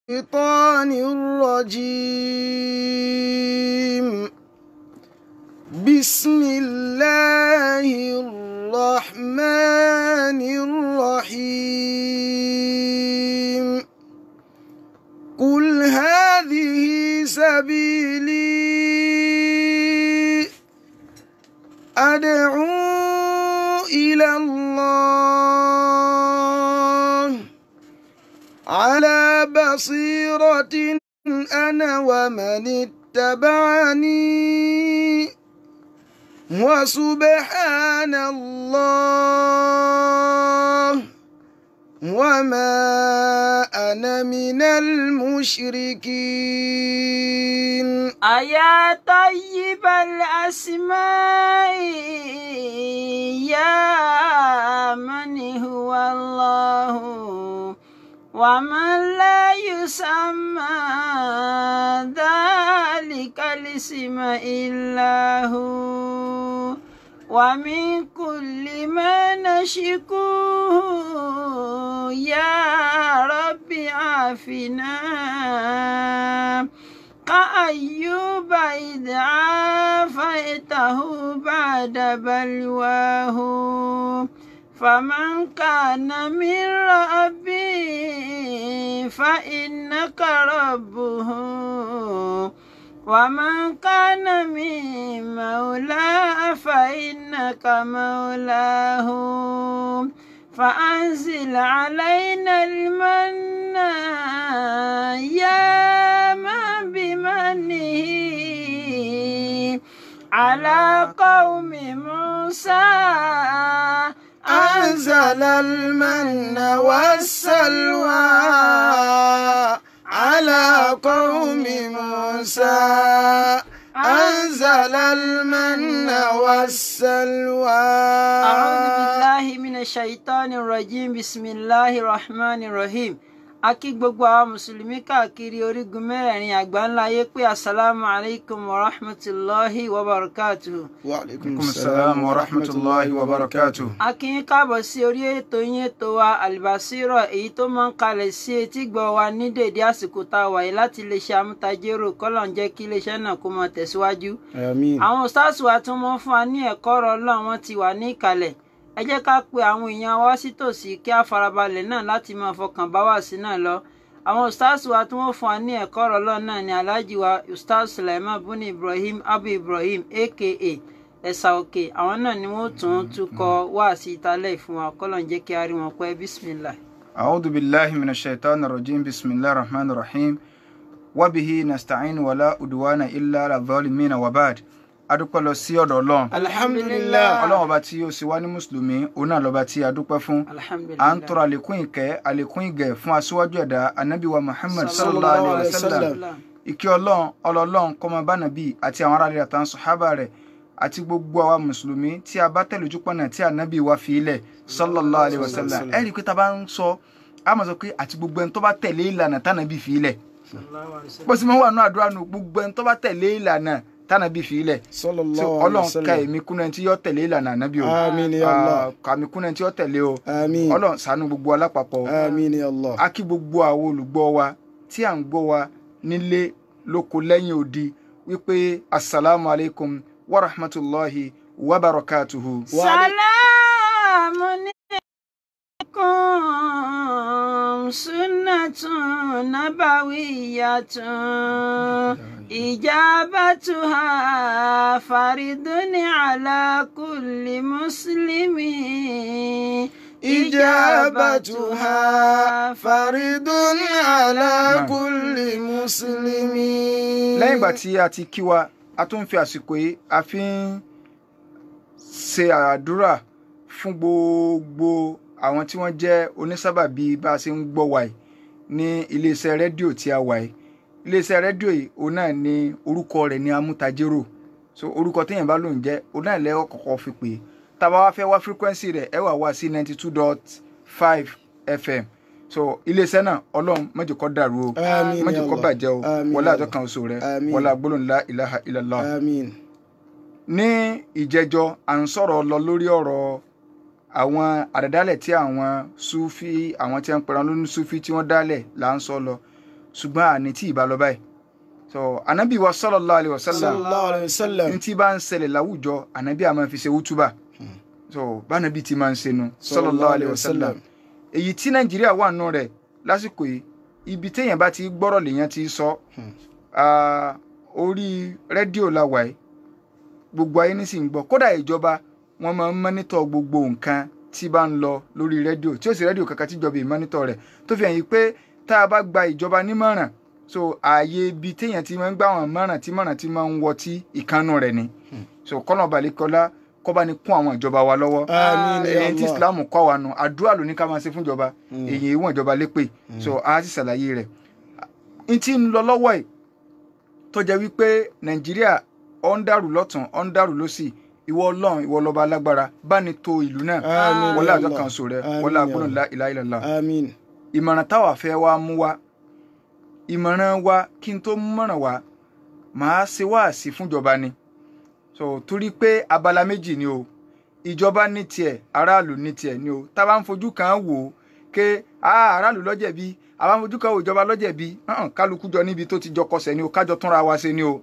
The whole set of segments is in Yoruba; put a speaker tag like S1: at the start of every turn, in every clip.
S1: الشيطان الرجيم بسم الله الرحمن الرحيم قل هذه سبيلي أدعو إلى الله على بصيرة أنا ومن اتبعني وسبحان الله وما أنا من المشركين
S2: أيا طيب الأسماء يا من هو الله ومن لا يسمى ذلك الاسم إلا هو ومن كل ما نشكوه يا رب عافنا كأيوب إذ عافيته بعد بلواه فمن كان من ربي فإنك ربه ومن كان من مولاه فإنك مولاه فأنزل علينا المن يا من بمنه على قوم موسى
S1: أنزل المن والسلوى على قوم موسى أنزل المن والسلوى
S2: أعوذ بالله من الشيطان الرجيم بسم الله الرحمن الرحيم a kí gbogbo àwọn mùsùlùmí káàkiri orígun mẹ́rẹ̀ẹ̀rin àgbáńlá ayé pé asalaamu alaykum wa rahmatulahi wa barakatuhu.
S1: وعليكم
S3: alaikum salam wa rahmatulahi wa barakatuh.
S2: a kí yín káàbọ̀ sí orí ètò yín ètò wa albasiro èyí tó máa ń kalẹ̀ sí etí gbọ́ wa ní dèdé àsìkò tá a wà yìí láti iléeṣẹ́ amútajérò kọ́lọ̀ ń jẹ́ kí iléeṣẹ́ náà kó máa tẹ̀síwájú.
S1: آمين
S2: àwọn stars wa tí wọ́n fún wa ní ẹ̀kọ́ ọ̀rọ̀ ọlọ́run wọn ti wà ní ìkàlẹ̀ ẹ jẹ́ ká pe àwọn èèyàn wa sí tòsí kí á farabalẹ̀ náà láti máa fọkàn bá wà sí náà lọ àwọn stars wa tí wọ́n fún wa ní ẹ̀kọ́ ọ̀rọ̀ ọlọ́run náà ni alhaji wa ustaz sulaiman buni ibrahim abu ibrahim aka ẹ̀sà òkè àwọn náà ni wọ́n tún túkọ̀ wá sí ìtàlẹ̀ fún wa kọ́lọ̀ ń jẹ́ kí a rí wọn pẹ́ bismillah.
S3: أعوذ بالله من الشيطان الرجيم بسم الله الرحمن الرحيم وبه نستعين ولا أدوان إلا على الظالمين وبعد adúpẹ́ lọ sí ọ̀dọ̀ ọlọ́run
S1: الحمد لله
S3: ọlọ́run ọba tí ó sì wá ní mùsùlùmí òun náà lọ́ba tí a dúpẹ́ fún
S2: alhamdulilayi
S3: à ń tọrọ àlékún ìkẹ́ àlékún ìgẹ̀ fún aṣíwájú ẹ̀dá anabi wa muhammad
S1: Sallallahu
S3: sallallahu
S1: alaihi
S3: alayhi wa sallam
S1: wasallam.
S3: ìkẹ́ ọlọ́run ọlọ́run kọ́mọ bánàbí àti àwọn aráàlú àtàwọn sọ̀hábà rẹ̀ àti gbogbo àwa mùsùlùmí tí a bá tẹ̀lé ojú pọ̀nà tí anabi wa fi ilẹ̀ sallallahu alayhi wa sallam ẹ rí i pé tá a bá ń sọ a máa sọ pé àti gbogbo ẹni tó bá tẹ̀lé ìlànà tánàbí fi ilẹ̀ bó sì máa wà nù àdúrà nù gbogbo ẹni tó bá tẹ̀lé ìlànà tánàbí fi ilẹ̀
S1: صلى
S3: tí
S1: الله عليه
S3: ọlọ́run ka
S1: وسلم
S3: èmi kúnná ẹni tí yọ tẹ̀lé ìlànà ànábì o
S1: آمين يا الله
S3: Ah, kàmí kúnná ẹni tí yọ tẹ̀lé o
S1: آمين
S3: ọlọ́run ṣàánú gbogbo alápapọ̀ o
S1: آمين يا الله
S3: a kí gbogbo àwọn olùgbọ́ wa tí à ń gbọ́ wa nílé lóko lẹ́yìn odi wípé asalaamu alaykum wa rahmatulahi wa barakatuhu.
S2: سلام عليكم سنة نبوية إجابتها فرض على كل مسلم
S1: إجابتها فرض على كل مسلم
S3: lẹ́yìn ìgbà tí a ti kí wa a tún fi àsìkò yìí a fi ń ṣe àdúrà fún gbogbo àwọn tí wọ́n jẹ́ onísábàbí bá a ṣe ń gbọ́ wa yìí ní iléeṣẹ́ rédíò tí a wà yìí iléeṣẹ́ rédíò yìí òun náà ni orúkọ rẹ̀ ní amútajérò so orúkọ téèyàn bá lòun jẹ́ òun náà lẹ́wọ́ kọ̀ọ̀kan fi pè é tá a bá wá fẹ́ wá frequency rẹ̀ ẹ wà wá sí ninety two dot five fm so iléeṣẹ́ náà ọlọ́run má jẹ́ kó dàrú o
S1: آمين
S3: má
S1: يا
S3: jẹ́ kó
S1: الله
S3: bàjẹ́ o
S1: آمين
S3: wọlé
S1: يا
S3: àjọ
S1: الله.
S3: kan oṣù rẹ
S1: Àmín.
S3: wọlé agbólóhùn la ilaha illallah.
S1: آمين
S3: ní ìjẹjọ à ń sọ̀rọ̀ lọ lórí ọ̀rọ̀ àwọn àdàdálẹ̀ tí àwọn sufi àwọn tí wọ́n ń pera lónìí sufi tí wọ́n dálẹ̀ là ń sọ lọ ṣùgbọ́n àní tí ìbá lọ báyìí so anabi wa sallallahu alayhi wa sallam
S1: sallallahu alayhi wa sallam
S3: ní tí bá ń ṣẹlẹ̀ láwùjọ anabi a máa fi ṣe wútúbà so bánabi ti máa ń ṣe nu sallallahu alayhi wa sallam èyí tí nàìjíríà wà nù rẹ̀ lásìkò yìí ibi téèyàn bá ti gbọ́rọ̀ lèèyàn ti sọ Ah, orí rédíò la wà yìí gbogbo ayé ní sì ń gbọ́ kódà ìjọba wọn máa ń mọ́nítọ̀ gbogbo nǹkan tí bá ń lọ lórí rédíò tí ó sì rédíò kankan tíjọba ìmọ́nítọ̀ rẹ̀ tó fi hàn yí pé tá a bá gba ìjọba nímọ̀ràn so ààyè ibi téèyàn ti máa ń gbà wọn mọ̀ràn tí mọ̀ràn ti máa ń wọ tí ìkànnù rẹ̀ ni so kọ́nà balẹ̀kọ́lá kọ́ bá ní kún àwọn ìjọba wa lọ́wọ́
S1: àmín ya
S3: èyí tí
S1: Allah.
S3: islam kọ́ wa nù àdúrà ló ní ká máa ṣe fún ìjọba èyí ìwọ̀n ìjọba lépè so a sì ṣàlàyé rẹ̀ n tí ń lọ lọ́wọ́ ẹ̀ tó jẹ́ wípé nàìjíríà ọ̀ ń dàrú lọ́tún ọ̀ ń dàrú lọ́sì ìwọ ọlọ́run ìwọ lọ́ba alágbára bá ní to ìlú náà
S1: àmín
S3: wọlé
S1: ya
S3: àjọ
S1: Allah.
S3: kan sọ rẹ
S1: Àmín
S3: wọlé
S1: ya
S3: àgbọ̀nà
S1: Allah.
S3: ìlà ìlàlá
S1: àmín
S3: ìmọ̀ràn táwa fẹ́ wá mú wá ìmọ̀ràn wa kí n tó mú mọ̀ràn wá màá ṣe wáàsí fúnjọba ni so torí pé abala méjì ni o ìjọba ní tiẹ̀ aráàlú ní tiẹ̀ ni o tá a bá ń fojú kan wò ó ké ah, aráàlú lọ́jẹ̀bi a bá ń fojú kan wò ìjọba lọ́jẹ̀bi hàn, kálukú jọ níbi tó ti jọ kọsẹ̀ ni o kájọ túnra wa ṣe ni o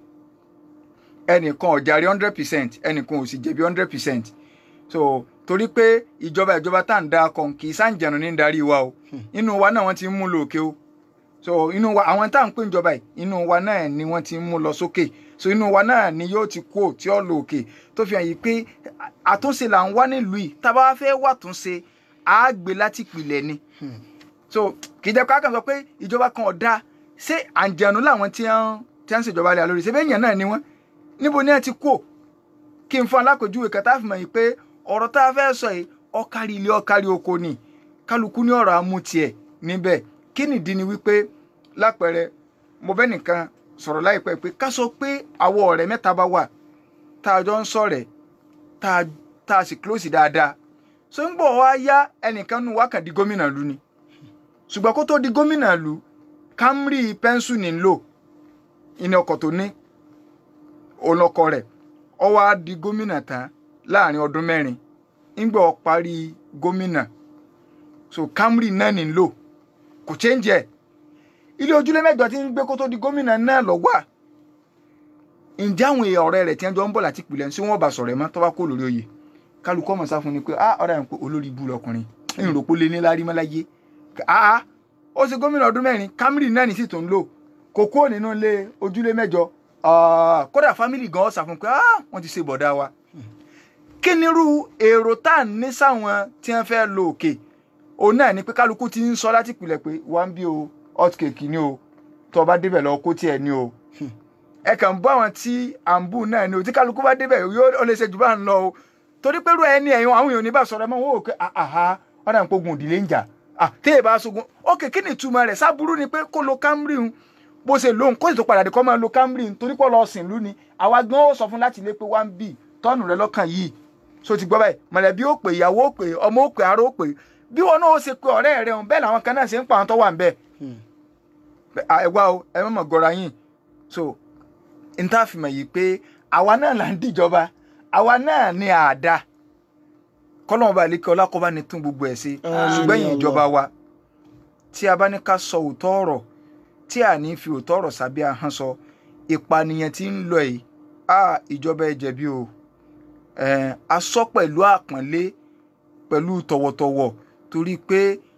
S3: ẹnìkan ò jàre hundred percent ẹnìkan ò sì jẹ̀bi hundred percent so torí pé ìjọba ìjọba tá à ń da kan kì í sáǹjẹ̀nu ní darí wa o inú wa náà wọ́n ti ń mú lò òkè o so inú wa àwọn tá à ń pè ìjọba yìí inú wa náà ni wọ́n ti ń mú lọ sókè so inú wa náà ni yóò ti kú tí ó lò òkè tó fi hàn yìí pé àtúnṣe là ń wá nílùú yìí tá a bá fẹ́ wà túnṣe á gbé láti ìpìlẹ̀ ni so kì í jẹ́ ká kàn sọ pé ìjọba kan ọ̀dà ṣé àǹjẹ̀nu làwọn tí wọ́n tí wọ́n ń ṣèjọba lé lórí ṣé bẹ́ẹ̀ yẹn náà ni wọ́n níbo ni ẹ ti kú kí n fún alákòjúwe kẹta fi mọ̀ yìí pé ọ̀rọ̀ tá a fẹ́ sọ yìí ọ̀kárí ilé ọ̀kárí oko ni kálukú ní ọ̀rọ̀ amútiẹ̀ níbẹ̀ kí nìdí ni wípé lápẹẹrẹ mo bẹ́ nìkan sọ̀rọ̀ láìpẹ́ pé ká sọ pé àwọ̀ ọ̀rẹ́ mẹ́ta bá wà tá a jọ ń sọ̀rẹ́ tá a tá a sì close dáadáa so ń bọ̀ wá yá ẹnìkan nù wá kàn di gómìnà lu ni ṣùgbọ́n kó tó di gómìnà lu Camry pẹ́ńsù ní ń lò ìní ọkọ̀ tó ní olọkọ rẹ̀ ó wá di gómìnà tán láàrin ọdún mẹ́rin ńgbà ó parí gómìnà so Camry náà ní ń lò kò change ẹ̀ ilé ojúlé mẹ́jọ tí ń gbé kó tó di gómìnà náà lọ wà ǹjẹ́ àwọn èèyàn ọ̀rẹ́ rẹ̀ tí wọ́n jọ ń bọ̀ láti pìlẹ̀ sí wọ́n bá sọ̀rọ̀ ẹ̀ mọ́ tó bá kó lórí oyè kálukú ọmọ sáfún ni pé ah ọ̀rẹ́ yẹn pé olórí ibú lọkùnrin ń rò pé lé ní lárí mọ́láyé ah ó ṣe gómìnà ọdún mẹ́rin Camry náà ní sì tó ń lò kò kúrò nínú ilé ojúlé mẹ́jọ ah, kódà fámìlì gan ọ̀sà fún pé ah wọ́n ti ṣe bọ̀dá wa kí nírú èrò tá à ń ní sáwọn tí wọ́n fẹ́ lo òkè òun náà ni pé kálukú ti ń sọ láti pìlẹ̀ pé wá ń bí o hot cake ni o tó o bá débẹ̀ lọ kó tiẹ̀ ni o ẹ kàn ń bọ́ àwọn tí à ń bù náà ni o tí kálukú bá débẹ̀ yóò ó lè ṣe jù bá ń lọ o torí pé irú ẹni ẹ̀yìn àwọn èèyàn ò ní bá sọ̀rọ̀ ẹ mọ́ wọn ò pé àhá ọ̀dà ń pogun òdìlé ń jà à téè bá sogun ókè kí ni ìtumọ̀ rẹ̀ sábúrú ni pé kó lo Camry ń bó ṣe lóhùn kó sì tó padà dé kó máa lo Camry ń torí pé lọ sìn lú ni àwa gan ó sọ fún láti lé pé one b tọ́ọ̀nù rẹ lọ́kàn yìí so ti gbọ́ báyìí mọ̀lẹ́bí ó pè ìyàwó ó pè ọmọ ó pè ará ó pè bí wọn náà ó ṣe pé ọ̀rẹ́ rẹ̀ hàn bẹ́ẹ̀ làwọn kan náà ṣe ń pa àwọn tó wà ń bẹ́ẹ̀ ẹ wá o ẹ mọ̀ gọ́ra yín so n tá a fi mọ̀ yìí pé àwa náà là ń dìjọba àwa náà ní àdá kọ́lọ́mọba àlékè ọlákọ́bá ni tún gbogbo ẹ̀ ṣe
S1: Àmín
S3: ṣùgbọ́n
S1: ya
S3: yìí
S1: Allah.
S3: ìjọba wa tí a bá ní ká sọ òótọ́ ọ̀rọ̀ tí a ní fi òótọ́ ọ̀rọ̀ sábẹ́ ahọ́n sọ ìpànìyàn tí ń lọ yìí a ìjọba ẹ jẹ̀bi o ẹ̀ a sọ pẹ̀lú àpọ́nlé pẹ̀lú tọ̀wọ̀tọ̀wọ̀ torí pé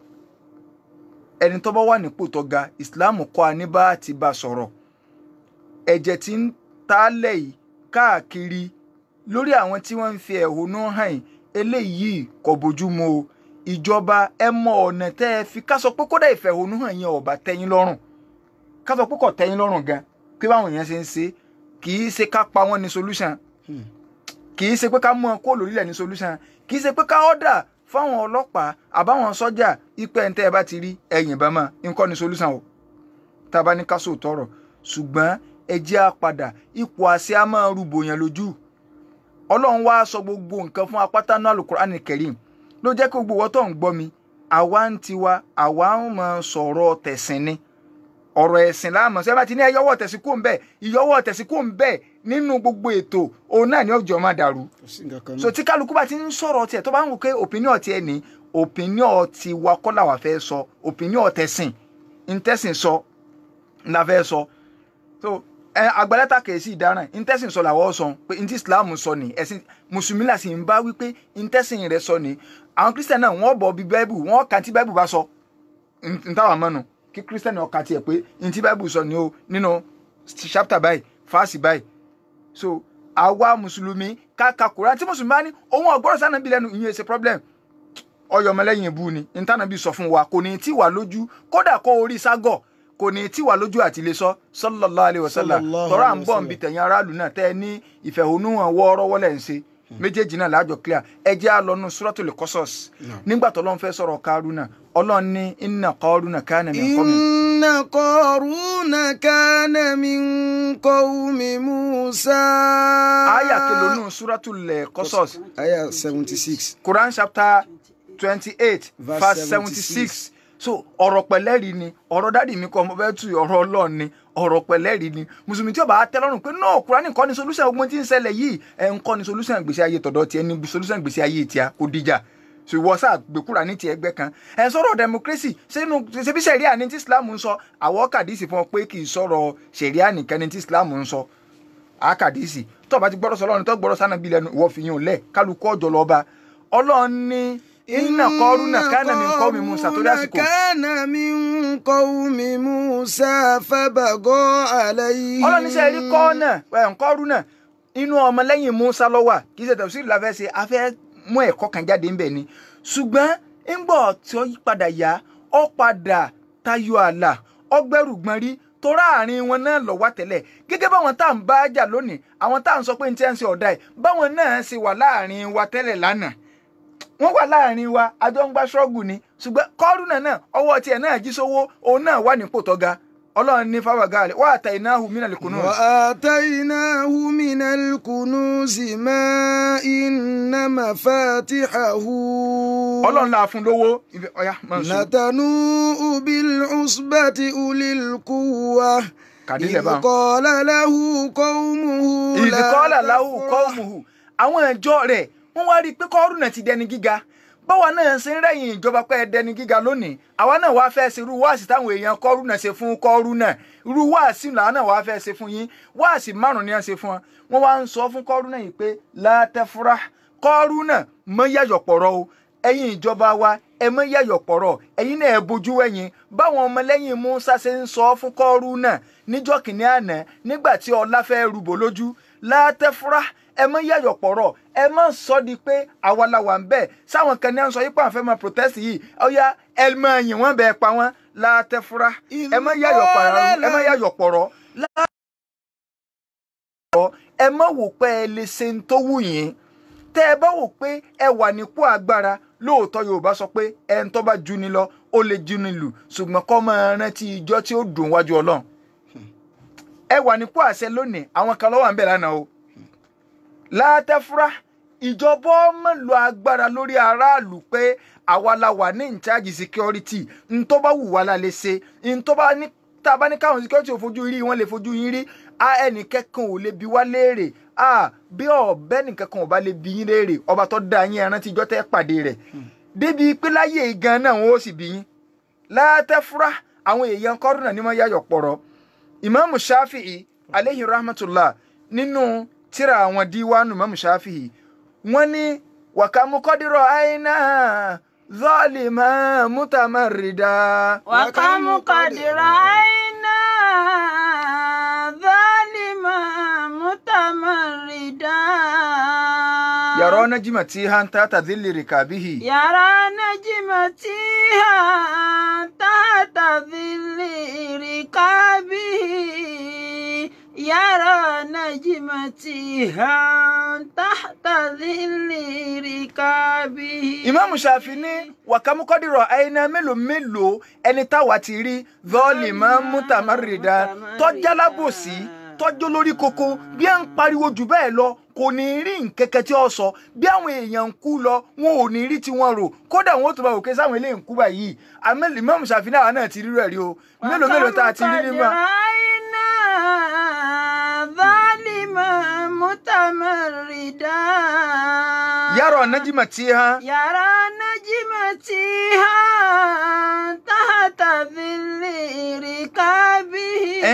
S3: ẹni tó bá wà nípò tó ga ìsìláàmù kọ́ a ní bá ti bá sọ̀rọ̀ ẹ̀jẹ̀ tí ń tálẹ̀ yìí káàkiri lórí àwọn tí wọ́n ń fi ẹ̀hónú hàn yìí eléyìí kò bójú mu o ìjọba ẹ mọ ọ̀nà tẹ́ ẹ fi ká sọ pé kódà ìfẹ̀hónú hàn yẹn ọ̀bà tẹ́yìn lọ́rùn ká sọ pé kò tẹ́yìn lọ́rùn gan pé báwọn èèyàn ṣe ń ṣe kì í ṣe ká pa wọ́n ní solution kì í ṣe pé ká mú wọn kó lórílẹ̀ ní solution kì í ṣe pé ká ọ̀dà fáwọn ọlọ́pàá àbáwọn sọ́jà ipe ẹ̀ ń tẹ́ ẹ bá ti rí ẹ̀yìn bá máa nǹkan ní solution o tá a bá ní ká sòótọ́ ọ̀rọ̀ ṣùgbọ́n ẹ jẹ́ á padà ipò àṣẹ á máa rúbò yẹn lójú ọlọ́run wá sọ gbogbo nǹkan fún apáta náà Al-Qur'an Karim ló jẹ́ kí gbogbo wọ́n tó ń gbọ́ mi àwa ń tiwa àwa ń máa sọ̀rọ̀ tẹ̀sìn ni ọ̀rọ̀ ẹ̀sìn láàmú ṣé bá ti ní ẹ yọwọ́ tẹ̀sí kó ń bẹ̀ ìyọwọ́ tẹ̀sí kó ń bẹ̀ nínú gbogbo ètò òun náà ni ọjọ́ máa dàrú
S1: kò sí nǹkan kan
S3: so
S1: náà.
S3: tí kálukú bá ti ń sọ̀rọ̀ tiẹ̀ tó bá ń wò pé opinion tiẹ̀ ní opinion ti wa kọ́ làwa fẹ́ sọ opinion tẹ̀sìn ń tẹ̀sìn sọ ńlá fẹ́ sọ so ẹ àgbàlẹ́ta kèésì ìdáràn intẹ́sìn sọ làwọ́ sọ pé ntí islam sọ ni ẹ̀sìn mùsùlùmí là sì ń bá wípé intẹ́sìn rẹ sọ ni àwọn kristian náà wọ́n bọ̀ bí báíbù wọ́n kà tí báíbù bá sọ ntàwọn mọ́nu kí kristian ọkà tiẹ̀ pé ntí báíbù sọ ni o nínú chapter báyìí fáàsì báyìí so àwa mùsùlùmí kàkà kúrò tí mùsùlùmí bá ní ohun ọgbọ́rọ̀ sànà bí lẹ́nu ìyẹn ṣe problem ọyọ ọmọlẹ́yìn ìbú ni ntànàbí sọ fún wa kò ní tí wà lójú kódà kó orí ságọ̀ kò ní tí wà lójú àti lè sọ sallallahu alaihi wasallam
S1: Sallallahu
S3: tọ́ra à ń
S1: alaihi
S3: bọ̀
S1: wasallam.
S3: nbí tẹ̀yìn aráàlú náà tẹ́ ẹ ní ìfẹ̀hónúhàn wọ́ọ́rọ́wọ́ lẹ̀ ń ṣe méjèèjì náà láàjọ clear ẹ jẹ́ à lọ́nu suratul Qasas nígbà tó lọ́n fẹ́ sọ̀rọ̀ Kárúnà ọlọ́run ní inna Kárúnà kana min qawmi
S1: إن قارون كان من قوم موسى
S3: àyà kìlónú suratul Qasas
S1: آية 76
S3: Quran chapter twenty-eight
S1: Verse
S3: verse seventy-six so ọ̀rọ̀ pẹ̀lẹ́rì ni ọ̀rọ̀ dádì mi kọ́ ọmọ bẹ́ẹ̀ tu ọ̀rọ̀ ọlọ́run ni ọ̀rọ̀ pẹ̀lẹ́rì ni mùsùlùmí tí ó bá tẹ́ lọ́rùn pé no Quran kọ́ ni solution ogun tí ń ṣẹlẹ̀ yìí ẹ̀ ń kọ́ ni solution gbèsè ayé tọ̀dọ̀ tiẹ̀ ni solution gbèsè ayé tiẹ̀ kò dìjà so ìwọ sáà gbé Quran ní tiẹ̀ ẹgbẹ́ kan ẹ̀ ń sọ̀rọ̀ democracy sínú ṣebí sẹ̀ríà ní tí Islam ń sọ àwọ̀ kàdísì fún ọ pé kì í sọ̀rọ̀ sẹ̀ríà nìkan ní tí Islam ń sọ àkàdísì tó bá ti gbọ́dọ̀ sọ lọ́run tó gbọ́dọ̀ sànàbí lẹ́nu ìwọ fi yín ò lẹ̀ kálukú ọjọ́ lọ́ba ọlọ́run ní inna Qaruna kana min qawmi Musa torí àsìkò
S1: كان من قوم موسى فبغى عليهم
S3: ọlọ́run níṣẹ́ rí kọ́ọ̀nà Qaruna inú ọmọlẹ́yìn Musa ló wà kì í ṣe tẹ̀síìrì la fẹ́ ṣe a fẹ́ mú ẹ̀kọ́ kan jáde ńbẹ̀ ni ṣùgbọ́n ńgbọ̀ tí ó padà yá ó padà tayọ ààlà ọgbẹ́rù gbọ́n rí torá àárín wọn náà lọ wá tẹ́lẹ̀ gẹ́gẹ́ báwọn tá à ń bá jà lónìí àwọn tá à ń sọ pé ní tí wọ́n ń ṣe ọ̀dà ẹ̀ báwọn náà ṣe wà láàrin wa tẹ́lẹ̀ lánàá wọ́n wà láàrin wa àjọ ń gbá ṣọ́ọ̀gù ni ṣùgbọ́n kọ́rùnà náà ọwọ́ tiẹ̀ náà jí sówó òun náà wà nípò tó ga ọlọ́run ní fáwọ̀gá rẹ̀ wà á ta iná hu mínà lẹ́kùnú.
S1: وآتيناه من الكنوز ما إن مفاتحه
S3: ọlọ́run la fún lówó ibi ọ̀yá máa ń sùn
S1: لتنوء بالعصبة أولي القوة
S3: kàdílẹ̀
S1: إذ
S3: bá wọn.
S1: قال له قومه لا
S3: ìdíkọ́lá láwù
S1: تفرح.
S3: kọ́ọ̀mùhù àwọn ìjọ rẹ̀ wọ́n wá rí i pé kọ́rùnà ti dẹni gíga báwa náà ṣe ń rẹ̀yìn ìjọba pé ẹ dẹni gíga lónìí àwa náà wàá fẹ́ ṣe irú wáàsí táwọn èèyàn kọ́rùnà ṣe fún kọ́rùnà irú wáàsí làwọn náà wàá fẹ́ ṣe fún yín wáàsí márùn ni wọ́n ṣe fún wọn wọ́n wá ń sọ fún kọ́rùnà yìí pé látẹ́fúrá kọ́rùnà mọ́ yàyọ̀ pọ̀rọ̀ o ẹ̀yin ìjọba wa ẹ mọ́ yàyọ̀ pọ̀rọ̀ ẹ̀yin náà ẹ bójú ẹ̀yin báwọn ọmọlẹ́yìn Musa ṣe ń sọ fún kọ́rùnà níjọ́ kìíní àná nígbà tí ọlá fẹ́ rúbọ lójú látẹ́fúrá ẹ mọ yẹyọ pọ̀rọ̀ ẹ mọ sọ di pé àwa la wà ń bẹ̀ sáwọn kan ní à ń sọ yípa àfẹ́ máa protest yìí ọ̀ya ẹ mọ yìn wọ́n bẹ́ẹ̀ pa wọ́n látẹ́fúrá ẹ mọ yẹyọ pọ̀rọ̀ ẹ mọ yẹyọ pọ̀rọ̀ ẹ mọ wò pé ẹ lè ṣe ń tó wù yín tẹ ẹ bá wò pé ẹ wà nípò agbára lóòótọ́ Yorùbá sọ pé ẹ ń tó bá ju ni lọ ó lè ju ni lù ṣùgbọ́n kọ́ máa rántí ijọ́ tí ó dùn wájú Ọlọ́run ẹ wà nípò àṣẹ lónìí àwọn kan ló wà ń bẹ̀ lánàá o látẹ́fúrá ìjọba ọmọ lo agbára lórí aráàlú pé àwa la wà ní in charge security n tó bá wù wá la lè ṣe n tó bá ní tá a bá ní káwọn security ò fojú rí wọn lè fojú yín rí a ẹnìkẹ́kan ò lè bi wá léèrè a bí ọ̀bẹ nìkẹ́kan ò bá lè bi yín léèrè ọba tó dá yín ẹran tíjọ́ tẹ́ pàdé rẹ̀ débi pé láyé gan náà wọn ó sì bi yín látẹ́fúrá àwọn èèyàn kọ́rùnà ní wọ́n yáyọ̀ pọ̀rọ̀ ìmáàmù Shafi'i aleyhi rahmatullah nínú tíra àwọn díwánu ìmáàmù Shafi'i wọ́n ní wàkàmúkọ́dírọ̀ àìná zọ́ọ̀lìmọ̀ mútàmárìdá.
S2: وكم قد رأينا ظالما متمردا
S3: yàrá nájìmọ̀ tí hanta tàdílì rìkàbíhì.
S2: يرى نجمتها تحت ظل ركابه يرى نجمتها تحت ظل ركابه
S3: ìmáàmù Ṣàfi ní wàkàmúkọ́dírọ̀ àìná mélòó mélòó ẹni táwa ti rí zọ́ọ̀lìmọ̀ mútàmárìdá tọ́jálábòsí tọ́jú lórí koko bí ẹ ń pariwo jù bẹ́ẹ̀ lọ kò ní rí nkẹ́kẹ́ tí ó sọ bí àwọn èèyàn ń kú lọ wọn ò ní rí tiwọn rò kódà wọn ó tún bá òkè sáwọn eléyìí ń kú báyìí àmọ́ ìmáàmù Ṣàfi náà náà ti rírọ̀ rí o mélòó mélòó tá a ti rí nígbà.
S2: رأينا ظالما متمردا
S3: yàrá nájìmọ̀ tí hàn.
S2: يرى نجمتها تحت ظل ركابه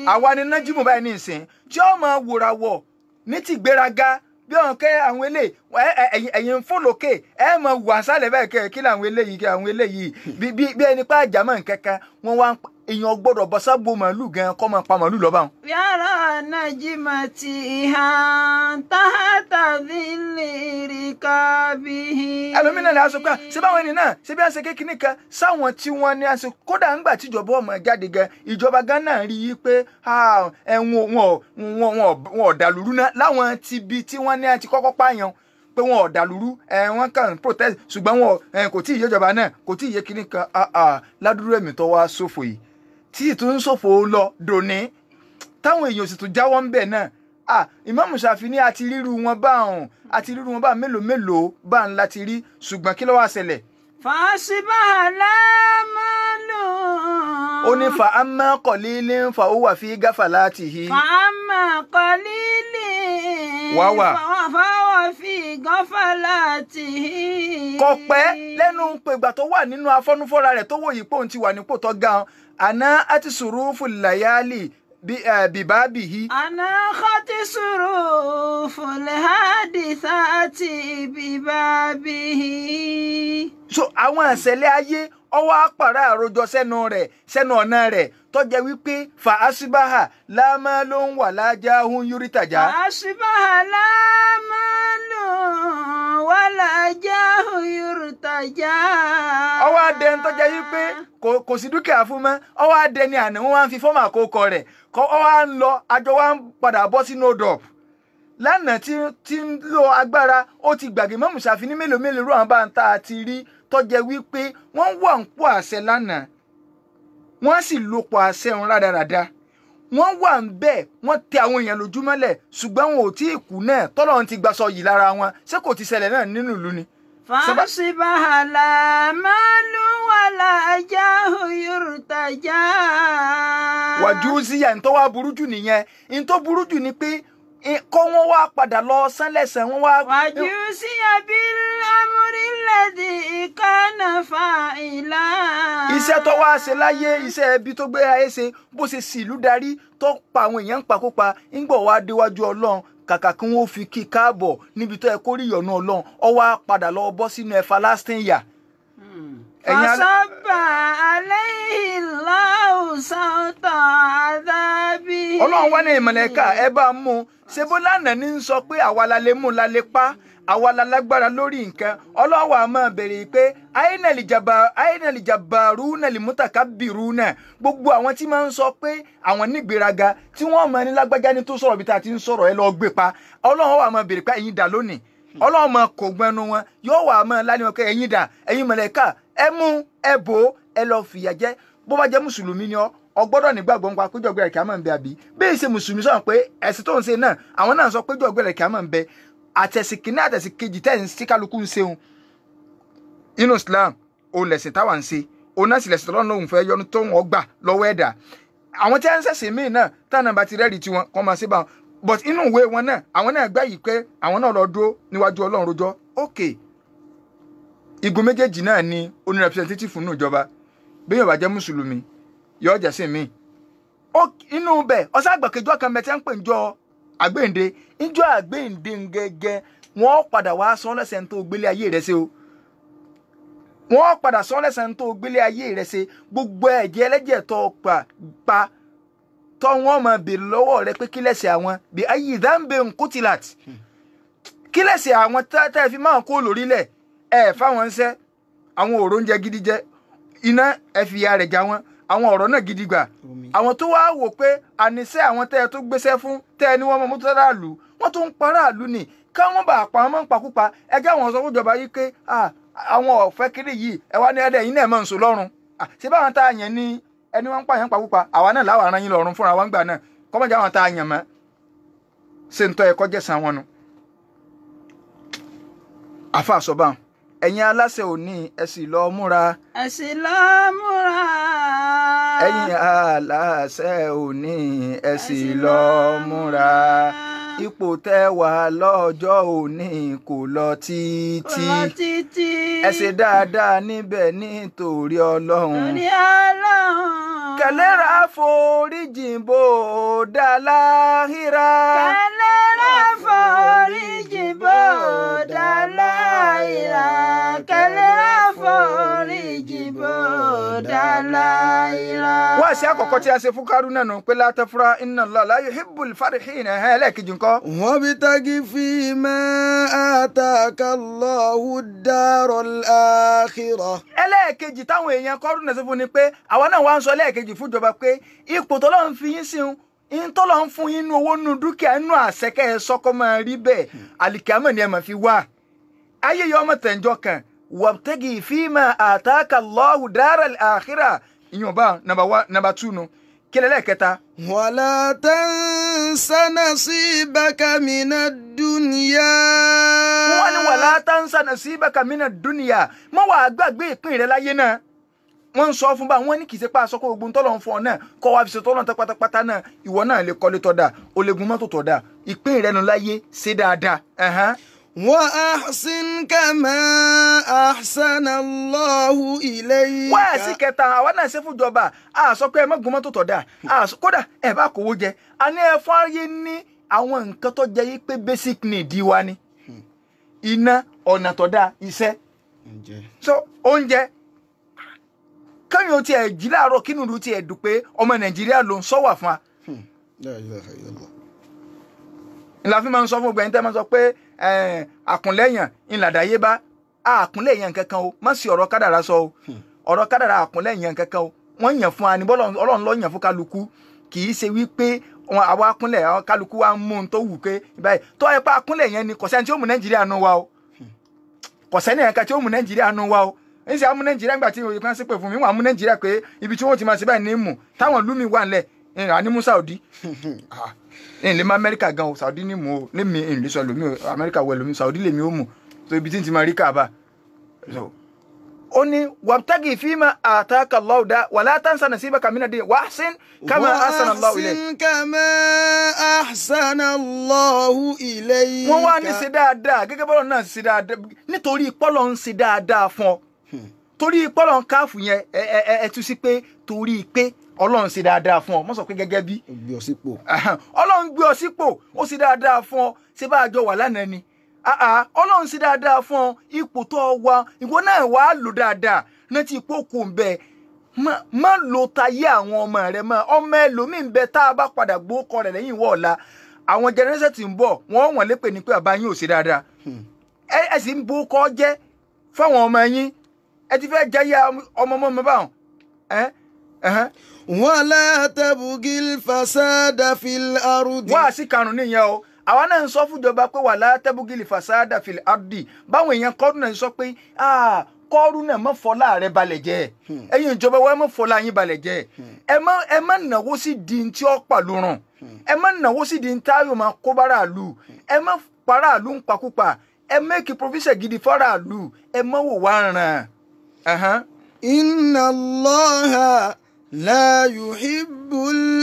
S3: àwa ni nájímù báyìí ní ìsìn tí ó máa wòrà wọ̀ ní ti gbéraga bí ọ̀hún kẹ́ àwọn eléyìí ẹ- ẹ- ẹ̀yin ẹ̀yin ń fò lókè ẹ mọ̀ wà sálẹ̀ báyìí kẹ́ kí làwọn eléyìí kí àwọn eléyìí bí bí bí ẹni pa àjàmọ̀ nkankan wọn wá ń pa- èèyàn gbọ́dọ̀ bọ́ sábò màálù gan kọ́ máa pa màálù lọ́ba wọn.
S2: yàrá najimati ihan tahta dhilli rikabihi.
S3: ẹlòmínà ni a sọ pé ṣé báwọn ẹni náà ṣé bí a ṣe kékeré kan sáwọn tí wọ́n ní a ṣe kódà ńgbà tíjọba ọmọ jáde gan ìjọba gan náà rí i pé ah, ẹ, wọn wọn wọn wọn wọn ò dàlúrú náà láwọn ti bi tí wọ́n ní a ti kọ́kọ́ pààyàn pé wọn ò dàlúrú ẹ wọn kàn ń protest ṣùgbọ́n wọn ẹ kò tí ì yéjọba náà kò tí ì yé kíní kan ah, ah, ládùúrú ẹ̀mí tó wá ṣòfò yìí tí ì tún ń ṣòfò lọ dòní táwọn èèyàn sì tún jáwọ́ ń bẹ̀ náà ah ìmáàmù Ṣàfi ní àti ríru wọn bá ọ̀hún àti ríru wọn bá mélòó mélòó bá ń láti rí ṣùgbọ́n kí ló wá ṣẹlẹ̀
S2: fàṣibàhà lámàlù.
S3: ó ní fa amma qalilin fa huwa fi ghaflatihi
S2: fàámà kọ́lílì.
S3: Wá wà.
S2: fáwọ̀ fi gọ́fàlàtì.
S3: kò pẹ́ lẹ́nu pègbà tó wà nínú afọ́nufọ́ra rẹ̀ tó wò yìí pé òun ti wà nípò tó ga ọ́n àná àti sùrùfù làyálì bìbábìhí
S2: أنا خط صروف الحادثات ببابه
S3: so àwọn ìṣẹ̀lẹ̀ ayé ọwọ́ àpàrà àròjọ sẹ́nu rẹ̀ sẹ́nu ọ̀nà rẹ̀ tọ́jẹ́ wípé fa asibaha láàmú ló ń wà lájà hun yorùtàjà
S2: وأشبه لا مال ولا جاه يرتجى
S3: ọwọ́ adẹ ń tọ́jẹ́ wípé kò kò sí dúkìá fún mọ́ ọwọ́ adẹ ni àná wọn wá ń fi fọ́ọ̀mù àkókò rẹ̀ kọ́ ọwọ́ à ń lọ àjọ wa ń padà bọ́ sínú odò lánàá tí tí ń lo agbára ó ti gbàgbé mọ́mù Ṣàfi ní mélòó mélòó rú àwọn bá ń ta àti rí tọ́jẹ́ wípé wọ́n wà ń pò àṣẹ lánàá wọ́n sì lo pò àṣẹ òun rádaràda wọ́n wà ń bẹ́ẹ̀ wọ́n tẹ àwọn èèyàn lójúmọ́lẹ̀ ṣùgbọ́n wọn ò tí ì kú náà tọ́lọ́run ti gbaṣọ yìí lára wọn ṣé kò ti ṣẹlẹ̀ náà nínú ìlú ni.
S2: فأصبح لا مال ولا جاه يرتجى
S3: wàjú síyà ní tó wá burú jù nìyẹn ní tó burú jù ni pé i- kọ́ wọ́n wá padà lọ sánlẹ̀sẹ̀ wọ́n wá.
S2: وجوزي بالأمر الذي كان فاعلا
S3: iṣẹ́ tó wá ṣe láyé iṣẹ́ ẹbí tó gbé ayé ṣe bó ṣe sì ìlú darí tó pa àwọn èèyàn ń pakópa ńgbọ̀ wá déwájú ọlọ́run kàkà kí wọ́n fi kí i káàbọ̀ níbi tó yẹ kó rí ìyọ̀nù ọlọ́run ọ wá padà lọ bọ́ sínú ẹ̀fà lásìtìn yà. ẹ̀yin alẹ́-
S2: فصب عليه الله صوت عذابه
S3: ọlọ́run wá ní ìmọ̀lẹ́ka ẹ bá a mú un ṣe bó lánàá ní sọ pé àwa la lè mú un la lè pa àwa la lágbára lórí nǹkan ọlọ́run wa máa béèrè pé àyínàlì jàbàrú nàlì mútàkà bìrú náà gbogbo àwọn tí máa ń sọ pé àwọn nígbéraga tí wọ́n máa ní lágbájá ní tó sọ̀rọ̀ bí tá a ti ń sọ̀rọ̀ ẹ lọ́ọ́ gbé pa ọlọ́run wa máa béèrè pé ẹ̀yin dà lónìí ọlọ́run máa kò gbẹnu wọn yóò wà máa lánìí wọn pé ẹ̀yin dà ẹ̀yin mọ̀lẹ́ka ẹ mú ẹ bò ó ẹ lọ́ọ́ fìyà jẹ bó bá jẹ́ mùsùlùmí ni ọ́ ọgbọ́dọ̀ nígbàgbọ́ nípa péjọ ọgbẹ́rẹ̀ kí a máa ń bẹ àbí bẹ́ẹ̀ ṣe mùsùlùmí sọ̀rọ̀ pé ẹ̀sìn tó ń ṣe náà àwọn náà sọ péjọ ọgbẹ́rẹ̀ kí a máa ń bẹ àtẹ̀sìn kìíní àtẹ̀sìn kejì tẹ̀ ń sí kálukú ń ṣeun inú Islam òun lẹ̀sìn táwa ń ṣe òun náà sì lẹ̀sìn tọ́lọ́run lòun fẹ́ yọnu tó wọn gbà lọ́wọ́ ẹ̀dá àwọn tí wọ́n ń ṣẹ̀sìn míì náà táwọn náà bá ti rẹ́rìí tiwọn kọ́ máa ṣe bá wọn but inú ìwé wọn náà àwọn náà gbà yìí pé àwọn náà lọ dúró níwájú Ọlọ́run rojọ́ okay igun méjèèjì náà ni oní representative nínú ìjọba bí yóò bá jẹ́ mùsùlùmí yóò jẹ́ sí mi ó inú bẹ̀ ọ̀sán àgbàkejì kan bẹ̀ tí wọ́n ń pè ń jọ àgbéǹde ìjọ àgbéǹde gẹ́gẹ́ wọ́n padà wá sọ lẹ́sẹ̀ tó gbélé ayé rẹ̀ ṣe o wọ́n padà sọ lẹ́sẹ̀ tó gbélé ayé rẹ̀ ṣe gbogbo ẹ̀jẹ̀ ẹlẹ́jẹ̀ tó pa pa tọ́ wọ́n máa bèrè lọ́wọ́ rẹ pé kí lẹ́sẹ̀ àwọn bí ayé ìdáǹbẹ̀ nkútìlát kí lẹ́sẹ̀ àwọn tẹ́ fi máa kó lórílẹ̀ ẹ̀ fáwọn ń sẹ́ àwọn òrò oúnjẹ gidi jẹ iná ẹ fi ya rẹ̀ já wọn àwọn ọ̀rọ̀ náà gidi gbà àwọn tó wáá wò pé àníṣe àwọn tẹ́ ẹ tó gbéṣẹ́ fún tẹ́ ẹ ní wọ́n mọ mọ́tò ráàlú wọ́n tó ń pa ráàlú ni káwọn bá pa wọn mọ́ ń pakúpa ẹ jẹ́ àwọn sọ fún ìjọba yìí pé àwọn ọ̀fẹ́ kiri yìí ẹ wá ní ẹ̀dẹ̀ yìí náà mọ̀ ń so lọ́rùn ṣé báwọn tá a yàn ní ẹni wọ́n ń pààyàn pakúpa àwa náà láwọn aràn yín lọ́rùn fúnra wọn gbà náà kọ́mọ̀jà àwọn tá a yàn mọ́ ṣe ń tọ́ ẹ̀kọ́ jẹ̀sán wọn nu àfa àsọ̀bà ẹ̀yin aláṣẹ òní ẹ sì lọ múra.
S2: ẹ sì lọ múra.
S3: ẹ̀yin aláṣẹ òní ẹ sì lọ múra. ipò tẹ́ wà lọ́jọ́ òní kò lọ títí.
S2: kò lọ títí.
S3: ẹ ṣe dáadáa níbẹ̀ nítorí ọlọ́run.
S2: torí ọlọ́run.
S3: kẹlẹ́ra foríjìn bò ó láhìrá.
S2: kẹlẹ́rà foríjì bòdà láìra kẹlẹ́rà foríjì bòdà láìra.
S3: wá sí àkọ́kọ́ tí a ṣe fún kárúnà nù pé látàfúrá inna Allah la yuhibbul farihin ẹ̀hẹ́n ẹlẹ́ẹ̀kejì ńkọ́.
S1: وابتغ فيما آتاك الله الدار الآخرة
S3: ẹlẹ́ẹ̀kejì táwọn èèyàn kọ́rùnà sí fún ni pé àwa náà wá ń sọ ẹlẹ́ẹ̀kejì fúnjọba pé ipò tọ́lọ́ ń fi yín sí un in tọ́lọ́ ń fún yín nu owó nu dúkìá nù àṣẹkẹ́ ẹ sọ́kọ́ máa rí bẹ́ẹ̀ àlìkámọ̀ ni ẹ máa fi wá ayé yọ ọmọ tẹ̀njọ́ kan wabtagi fima ataka Allahu daral akhirah ìyọ̀nba nàbà tù nù kílẹ̀ lẹ́ẹ̀kẹta
S1: ولا تنس نصيبك من الدنيا
S3: wọ́n ní wàlá tansa nasibaka mina dunya mọ́ wàá gbàgbé ìpín rẹ láyé náà wọ́n ń sọ fún bá wọ́n ní kì í ṣe pé aṣọ kó gbogbo ń tọ́lọ̀ ń fún ọ náà kọ́ wá fi ṣe tọ́lọ̀ ń tẹ́ pátápátá náà ìwọ náà lè kọ́lé tọ́ da o lè gun mọ́tò tọ́ da ìpín rẹ nu láyé ṣe dáadáa. ẹ̀hán.
S1: وأحسن كما أحسن الله إليك
S3: wá sí kẹta àwa náà ṣe fún ìjọba a sọ pé ẹ má gun mọ́tò tọ́ da a sọ kódà ẹ bá kówó jẹ a ní ẹ fún ayé ní àwọn nǹkan tó jẹ́ yí pé basic need wa ni iná ọ̀nà tọ́ da iṣẹ́ so oúnjẹ kẹ́yìn o tiẹ̀ jí láàárọ̀ kí nùdú tiẹ̀ dùn pé ọmọ nàìjíríà ló ń sọ́wà fún wa
S1: لا إله إلا الله
S3: ńlá fi máa ń sọ fún ọgbẹ́ni tẹ́ máa ń sọ pé eh, àkúnlẹ̀yàn ńlàdáyébá àkúnlẹ̀yàn kankan o má sì ọ̀rọ̀ kádàrá sọ o ọ̀rọ̀ kádàrá àkúnlẹ̀yàn kankan o wọ́n yàn fún wa ní bọ́lọ̀ ọlọ́run ló yàn fún kálukú kì í ṣe wípé wọn àwa akúnlẹ̀ àwọn kálukú wa ń mú un tó wù pé báyìí tó ẹ pa akúnlẹ̀ yẹn ni kò sẹ́ni tí ó mú nàìjíríà nù wa o kò sẹ́ni ẹ̀ka tí ó mú nàìjíríà nù wa o ń ṣe amú nàìjíríà nígbà tí òye kan sí pé fún mi wọn amú nàìjíríà pé ibi tí wọn ti máa ṣe báyìí ní mù táwọn lumi wà nílẹ̀ ìrìn ànímú saudi ìrìn lè má amẹ́ríkà gan o saudi ní mù o lémi ìrìn lè sọ lómi o amẹ́ríkà wẹ̀ lómi saudi lèmi ó mù so ibi tí n ti máa rí kàbà so ó ní wàbtagì fíìmà àtàkà lọ́ọ̀dá wàlá tansa nasibaka mina dín wàásìn kama asana Allahu ilayk
S1: وأحسن كما أحسن الله إليك
S3: wọ́n wá ní ṣe dáadáa gẹ́gẹ́ bọ́lọ̀ náà ṣe dáadáa nítorí pọ́lọ̀ ń ṣe dáadáa fún ọ torí pọ́lọ̀ ń káàfù yẹn ẹ ẹ ẹ ẹ tú sí pé torí pé ọlọ́run ṣe dáadáa fún ọ mọ́ sọ pé gẹ́gẹ́ bí
S1: gbé ọ sípò
S3: ọlọ́run gbé ọ sípò ó ṣe dáadáa fún ọ ṣé bá a jọ wà lánàá ni Ah, ah, ọlọ́run ṣe dáadáa fún ọ ipò tó ọ wà ìwọ náà wàá lò dáadáa rántí ipò kò ń bẹ má- má lo tayé àwọn ọmọ rẹ mọ́ ọmọ ẹlòmíín bẹ tá a bá padà gbókọ rẹ lẹ́yìn ìwọ ọ̀la àwọn jẹnẹrẹsẹ tí ń bọ̀ wọ́n wọ́n lépè ní pé bàbá yín ò ṣe dáadáa ẹ ẹ sì ń bókọ jẹ́ fáwọn ọmọ yín ẹ ti fẹ́ jẹ́ yá ọmọ ọmọ mi báwọn ẹ ẹhẹn
S1: ولا تبغي الفساد في الأرض
S3: wá sí karùn nìyẹn o àwa náà ń sọ fúnjọba pé wà látẹ́bùgìlì fàṣádà fìlì ardi báwọn èèyàn kọ́ọ̀rù náà sọ pé "Ah, kọ́ọ̀rù náà mọ́ fọlá rẹ balẹ̀ jẹ́ ẹ̀yin ìjọba wa ẹ mọ́ fọlá yín balẹ̀ jẹ́ ẹ má ẹ má nàwó sí di ní tí ó pàlú ràn ẹ má nàwó sí di ní táyọ̀ máa kó báràlú ẹ má paráàlú ń pakúpa ẹ mẹ́kì provision gidi fọ́ràlú ẹ má wò wá ràn ẹ̀hán.
S1: إن الله لا يحب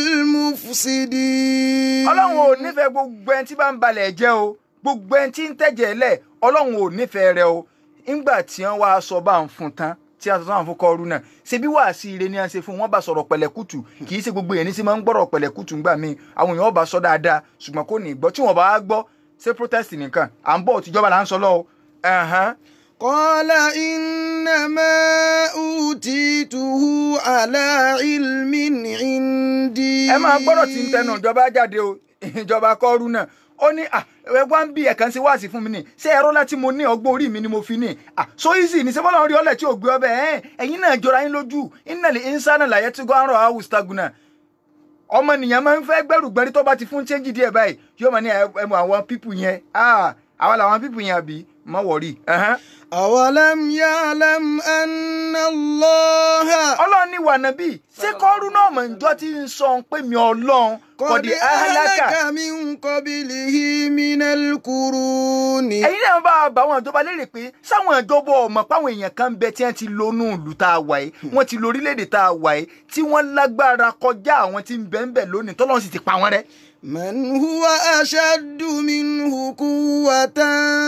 S1: المفسدين
S3: ọlọ́run ò nífẹ̀ẹ́ gbogbo ẹni tí bá ń balẹ̀ jẹ́ o gbogbo ẹni tí ń tẹ̀jẹ̀ lẹ̀ ọlọ́run ò nífẹ̀ẹ́ rẹ o ńgbà tí wọ́n wá sọ bá ń fún tán tí a sọ sáwọn fún kọrú náà ṣebí wàá sí ire ni a ṣe fún wọn bá sọ̀rọ̀ pẹ̀lẹ́kùtù kì í ṣe gbogbo èèyàn ní sí máa ń gbọ́rọ̀ pẹ̀lẹ́kùtù ńgbà míì àwọn èèyàn ọba sọ dáadáa ṣùgbọ́n kò ní gbọ́ tí wọ́n bá wá gbọ́ ṣé protest nìkan à ń bọ̀ tìjọba là ń sọ lọ́wọ́ ẹ̀hán
S1: قال إنما أوتيته على علم عندي
S3: ẹ máa gbọ́dọ̀ tí ń tẹnu ìjọba jáde o ìjọba kọ́ọ́rù náà ó ní à ẹ wá ń bí ẹ̀kan sí wáàsí fún mi ní ṣé ẹ̀rọ láti mo ní ọgbọ́n orí mi ni mo fi ní à so easy ní sẹ́fọ́lá rí ọlẹ̀ tí ò gbé ọbẹ̀ ẹ̀ ẹ̀yin náà jọra yín lójú ìnàlẹ̀ ìnsánà làyẹ̀ tí gbọ́n rọ̀ áwù staguna ọmọ nìyẹn máa ń fẹ́ gbẹ́rù gbẹ́rí tó bá ti fún chẹ́ńjì díẹ̀ báyìí yóò máa ní ẹ mọ àwọn pípù yẹn ah àwọn làwọn pípù yẹn àbí má wọ̀rí.
S1: أولم يعلم أن الله
S3: ọlọ́run ní wànábì ṣé kọ́ọ́rù náà mọ̀ njọ́ tí ń sọ pé mi ọlọ́run
S1: قد
S3: kọ̀dí ahalaka
S1: أهلك من قبله من القرون
S3: ẹ̀yin náà bá bá àwọn ìjọba léèrè pé sáwọn ìjọba ọmọ páwọn èèyàn kan bẹ tí wọ́n ti lónú ìlú tá a wà yìí wọ́n ti lo orílẹ̀-èdè tá a wà yìí tí wọ́n lágbára kọjá àwọn tí ń bẹ ń bẹ lónìí tọ́lọ́run sì ti pa wọ́n rẹ́.
S1: من هو أشد منه قوة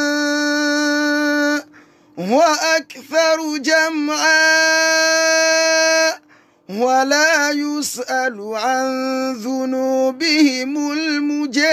S1: وأكثر جمعا ولا يسأل عن ذنوبهم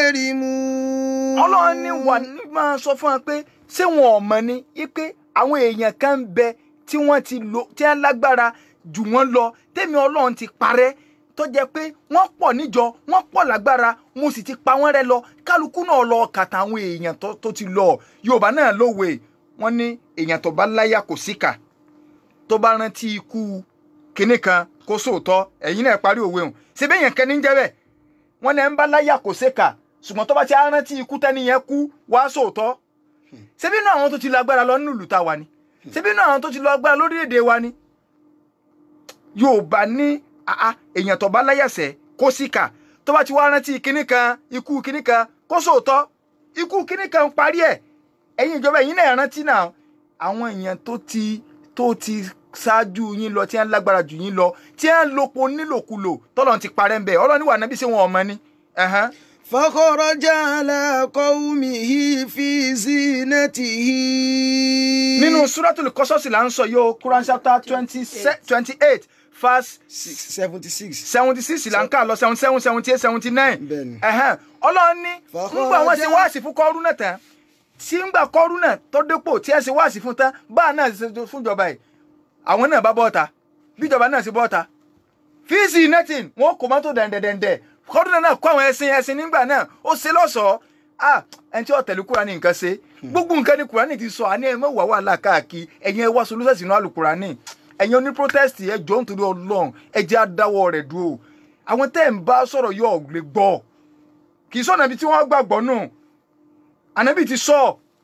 S1: مجرمون
S3: ọlọ́run ní wà ní máa sọ fún wa pé ṣé wọn ò mọ̀ ni pé àwọn èèyàn kan ń bẹ tí wọ́n ti lò tí wọ́n lágbára jù wọ́n lọ tèmi ọlọ́run ti parẹ́ tó jẹ́ pé wọ́n pọ̀ níjọ wọ́n pọ̀ lágbára mo sì ti pa wọ́n rẹ́ lọ kálukú náà lọ kàtà àwọn èèyàn tó tó ti lọ yorùbá náà lówe wọ́n ní èèyàn tó bá láyà kò síkà tó bá rántí ikú kinní kan kó sóòótọ́ ẹ̀yin náà parí òwe hùn ṣe bẹ́ẹ̀ yẹn kẹ́ni ń jẹ́ bẹ́ẹ̀ wọ́n ní ẹ̀ ń bá láyà kò síkà ṣùgbọ́n tó bá ti á rántí ikú tẹ́ni yẹn kú wá sóòótọ́ ṣebí inú àwọn tó ti lọ agbára lọ nínú ìlú ta wa ni ṣebí inú àwọn tó ti lọ agbára lórílẹ̀‐èdè wa ni yorùbá ní àá èèyàn tó bá láyàsẹ̀ kó síkà tó bá ti wá rántí kinní kan ikú kinní kan kó sóòótọ́ ikú kinní kan parí ẹ̀ ẹ̀yin ìjọba ẹ̀yin náà rántí náà àwọn èèyàn tó ti tó ti ṣáájú yín lọ tí wọ́n lágbára jù yín lọ tí wọ́n lòpọ̀ nílòkulò tọ́lọ́ ti parẹ́ ń bẹ̀ ọlọ́ni wà nábì ṣé wọn ọmọ ni. ẹ̀hán.
S1: فخرج على قومه في زينته
S3: nínú suratul kọ́sọ́sì là ń sọ yóò Quran chapter twenty twenty eight verse
S1: Six- seventy six.
S3: seventy six là ń kà lọ seventy seven seventy eight seventy nine
S1: Bẹ́ẹ̀ni.
S3: ọlọ́run ní
S1: Fàkọ́rọ́jà.
S3: ńgbà wọn ṣe wáàsí fún kọ́rú náà tán tí ńgbà kọ́rú náà tó dépò tí ẹ ṣe wáàsí fún tán báà náà ṣe fún ìjọba yìí àwọn náà bá bọ́ọ̀ta bíjọba náà ṣe bọ́ọ̀ta fíìsì nẹ́tìn wọn kò mọ́tò dẹ̀ndẹ̀dẹ̀ndẹ̀ kọ́rú náà kó àwọn ẹṣin ẹṣin nígbà náà ó ṣe lọ́ṣọ̀ọ́ ah ẹni tí ó tẹ̀lé Kùránì nǹkan ṣe gbogbo nǹkan ni Kùránì ti sọ àní ẹ mọ̀ wà wàhálà káàkiri ẹ̀yin ẹ wá solúṣẹ̀ sínú àlùkùránì ẹ̀yin oní protest ẹ jọ nítorí Ọlọ́run ẹ jẹ́ àdáwọ̀ rẹ̀ dúró àwọn tẹ́ ń bá sọ̀rọ̀ yóò lè gbọ́ kì í sọ̀nà ibi tí wọ́n gbàgbọ́ nù ànábì ti sọ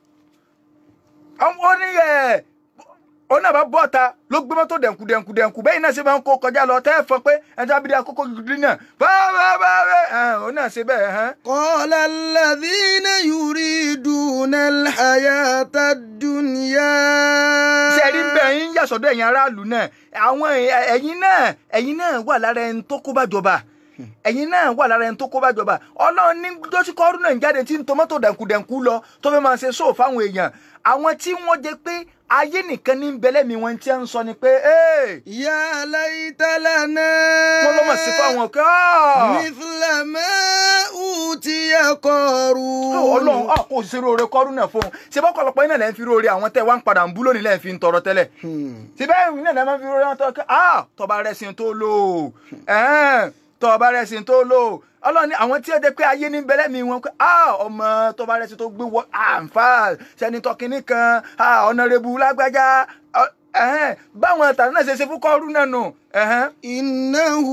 S3: ó ní ẹ̀ ó náà bá bọ́ ta ló gbé mọ́tò dẹ̀nkù dẹ̀nkù dẹ̀nkù bẹ́ẹ̀ náà ṣe máa ń kó kọjá lọ tẹ́ ẹ fọ pé ẹja bíi akókò gidi náà báwa báwa ẹ̀ ó náà ṣe bẹ́ẹ̀ hàn.
S1: قال الذين يريدون الحياة الدنيا
S3: ṣe rí bẹ́ẹ̀ yín yàsọ̀dọ̀ ẹ̀yin aráàlú náà àwọn ẹ̀- ẹ̀yin náà ẹ̀yin náà wà lára ẹni tó kó bá jọba ẹ̀yin náà wà lára ẹni tó kó bá jọba ọlọ́run ní dọ́síkọ́rù náà ń jáde tí ń tọmọ́tò dẹ̀nkùdẹ̀nkù lọ tó fẹ́ máa ṣe sóò fáwọn èèyàn àwọn tí wọ́n jẹ pé ayé nìkan ní bẹ́lẹ́mi wọn tí ń sọ ni pé "Hey,
S1: يا ليت لنا
S3: wọ́n lọ́ mọ̀ sí fáwọn kí
S1: مثل ما أوتي قارون
S3: ọlọ́run ah, kò sí róore kọ́rù náà fún un ṣé bọ́kọ̀lọpọ̀ iná lẹ́ ń fi róore àwọn tẹ́ wá ń padà ń bú lónìí lẹ́ ń fi ń tọrọ tẹ́lẹ̀
S1: Hmm.
S3: síbẹ̀ ìwé náà lẹ́ máa ń fi róore wọn tọrọ kí ah tọba rẹ̀sìn tó lò ẹ̀ẹ́n tọba rẹ̀sìn tó lò ọlọ́run ní àwọn tí ó jẹ́ pé ayé ní bẹ́lẹ́ mi wọn pé ah ọmọ tọba rẹ̀sìn tó gbé wọ àǹfà sẹ́ni tọkìnní kan ah ọ̀nàrẹ́bù lágbájá ọ- ẹ̀hẹ́n báwọn tàbí náà ṣe ṣe fún kọ́rù náà nù ẹ̀hẹ́n
S1: إنه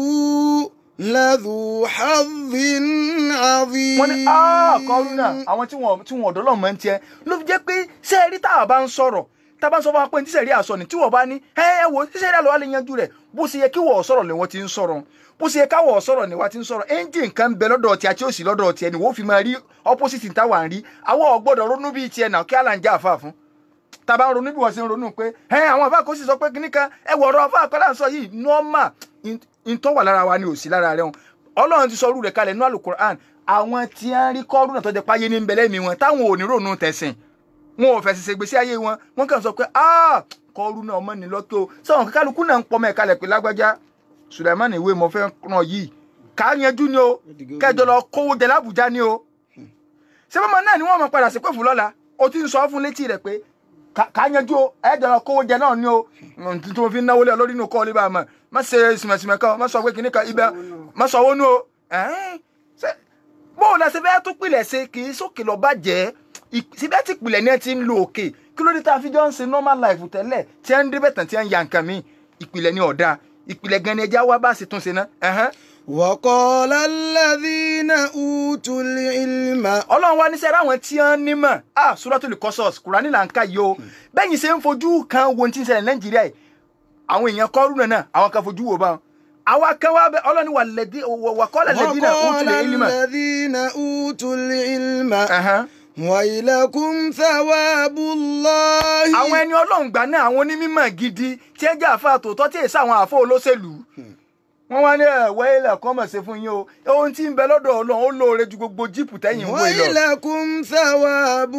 S1: لذو حظ عظيم
S3: wọ́n ní ah kọ́rù náà àwọn tí wọ́n tí wọ́n ọ̀dọ́ lọ́mọ ń tiẹ̀ ló fi jẹ́ pé sẹ́ẹ̀rí tá a bá ń sọ̀rọ̀ tá a bá ń sọ fún wa pé ní tíṣẹ̀rí àsọ ni tí wọ́n bá ní ẹ ẹ wo tíṣẹ̀rí àlọ́ wa lè yanjú rẹ̀ bó ṣe yẹ kí wọ́n sọ̀rọ̀ ni wọ́n ti ń sọ̀rọ̀ bó ṣe yẹ káwọ̀ sọ̀rọ̀ ni wọ́n ti ń sọ̀rọ̀ ẹ́ńjìn kan ń bẹ lọ́dọ̀ tí a tí ó sì lọ́dọ̀ tiẹ̀ ni wọ́n fi máa rí opposite táwa ń rí àwọn ọ̀gbọ́dọ̀ ronú bíi tiẹ̀ náà kí àlà ń já àfa fún tá a bá ń ronú bí wọ́n ṣe ń ronú pé ẹ àwọn àfa kò sì sọ pé kíní kan ẹ wọ̀ ọ̀rọ̀ àfa àkọ́lá ń sọ yìí normal ìtọ́ wà lára wa ni ò sí lára rẹ̀ wọn ọlọ́run ti sọ orú rẹ̀ kalẹ̀ nínú àlùkùránì àwọn tí wọ́n rí kọ́ọ̀rù náà tó jẹ́ páyé ní ń bẹ̀lẹ́ mi wọn táwọn ò ní ronú tẹ̀sìn wọn ò fẹsẹ̀ ṣègbésí ayé wọn wọn kàn sọ pé ah kọ́ọ̀rù náà ọmọ nílọ́kẹ́ o sọ̀rọ̀ kálukú náà ń pọ̀ mẹ́ẹ̀ka lẹ̀ pé lágbájá Sùlẹ̀mánì ìwé mo fẹ́ ràn yìí ká yanjú ni o kẹjọ lọ kówó jẹ lábùjá ni o ṣé bọ́mọ náà ni wọ́n mọ̀ padà sí pé fún lọ́la o ti ń sọ fún létí rẹ̀ pé ká- ká yanjú o ẹ̀jọ̀ lọ kówó jẹ náà ni o Mm, tí mo fi ń náwó lé ọ lórí inú kọ́ ọ lé bá a mọ̀ má ṣe sìmẹ̀sìmẹ̀ kan má sọ pé kìnnì kan ibẹ̀ má sọ owó nù o ẹ̀ẹ́n, ṣé- bóun la ṣe fẹ́ tó pilẹ̀ ṣe kì í sókè lọ bàjẹ́ ì- síbẹ̀ tí pilẹ̀ ní ẹ ti ń lo òkè kí ló dé tá a fi jọ ń ṣe normal life tẹ́lẹ̀ tí ẹ ń débẹ̀ tán tí ẹ ń ya nǹkan mi ìpìlẹ̀ ni ọ̀dà ìpìlẹ̀ gan ni ẹja wá bá a ṣe tún ṣe ná ẹ̀hẹ́n.
S1: وقال الذين أوتوا العلم
S3: ọlọ́run wá níṣẹ́ ráwọn tí wọ́n nímọ̀ ah Suratul Qasas kùránì là ń ká yìí o bẹ́yìn ṣe ń fojú kan wo ohun tí ń ṣẹlẹ̀ nàìjíríà yìí àwọn èèyàn kọ́rùnà náà àwọn kan fojú wo bá wọn àwa kan wá bẹ ọlọ́run wà lẹ́dí wà kọ́lẹ̀ lẹ́dí náà ó
S1: وقال
S3: tilẹ̀ ilmà
S1: الذين أوتوا العلم
S3: Ẹ̀hẹ́n.
S1: ويلكم ثواب الله
S3: àwọn ẹni ọlọ́run gbà náà àwọn onímọ̀ gidi tí ẹ jẹ́ àfa tòótọ́ tí èsì àwọn àfọ olóṣèlú wọ́n wá ní ẹ̀wẹ́ ilẹ̀ kan mọ̀ ṣe fún yín o ohun tí ń bẹ lọ́dọ̀ ọlọ́run ó lóore ju gbogbo jíìpù tẹ́yìn ń wò yìí lọ.
S1: ويلكم ثواب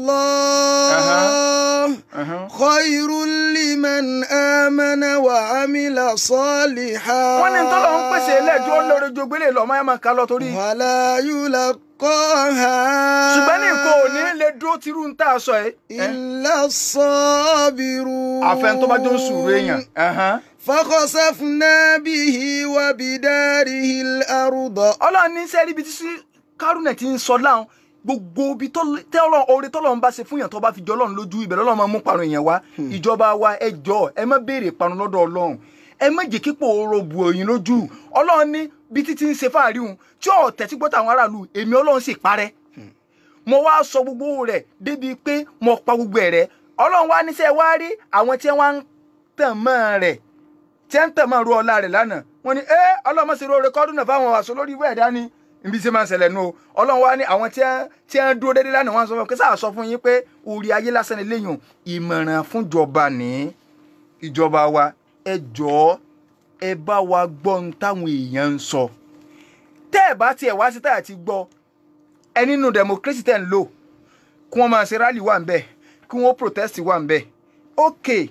S1: الله
S3: Ẹ̀hán.
S1: خير لمن آمن وعمل صالحا
S3: wọ́n ní tọ́lọ̀ ń pèsè ẹlẹ́jọ́ ó lóore ju gbélé lọ máa máa ká lọ torí.
S1: ولا يلقاها
S3: ṣùgbọ́n ní nǹkan ò ní lè dúró tirú ń tà sọ ẹ́.
S1: إلا الصابرون
S3: àfẹn tó bá jó ń sùúrù èèyàn. Ẹ̀hán.
S1: فخسفنا به وبداره الأرض
S3: ọlọ́run ní sẹ́rí ibi tí sí kárùnẹ̀ ti ń sọ láwọn gbogbo ibi tọ́lọ̀ oore tọ́lọ̀ ń bá ṣe fún yàn tó bá fi jọ ọlọ́run lójú ibẹ̀ lọ́lọ́run máa mú parun èèyàn wá ìjọba wa ẹ jọ ẹ má béèrè parun lọ́dọ̀ ọlọ́run ẹ má jẹ́ kípò oró bu òyìn lójú ọlọ́run ní bí títí ń ṣe fáàrí hùn tí ò tẹ́tí gbọ́tà àwọn aráàlú èmi ọlọ́run sì parẹ́ mo wá sọ gbogbo rẹ̀ débi pé mo pa gbogbo ẹ̀ rẹ́ ọlọ́run wá níṣẹ́ wá rí àwọn tí wọ́n ń tàn mọ́ rẹ̀ tí ń tẹ̀ máa ru ọlá rẹ̀ lánàá wọ́n ní ẹ́ ọlọ́mọ sí rore kọ́dún náà fáwọn àṣọ lórí ìwé ẹ̀dá ni ibi tí máa ń ṣẹlẹ̀ nù o ọlọ́run wá ní àwọn tí ń tí ń dúró déédéé lánàá wọ́n sọ fún mi kí sáà sọ fún yín pé orí ayé lásán ni léyìn ìmọ̀ràn fúnjọba ní ìjọba wa ẹ jọ̀ọ́ ẹ bá wa gbọ́ ohun táwọn èèyàn ń sọ tẹ́ ẹ bá tiẹ̀ wá sí táyà ti gbọ́ ẹ nínú democracy tẹ̀ ń lò kí wọ́n máa ṣe rally wà ń bẹ̀ kí wọ́n protest wà ń bẹ̀ okay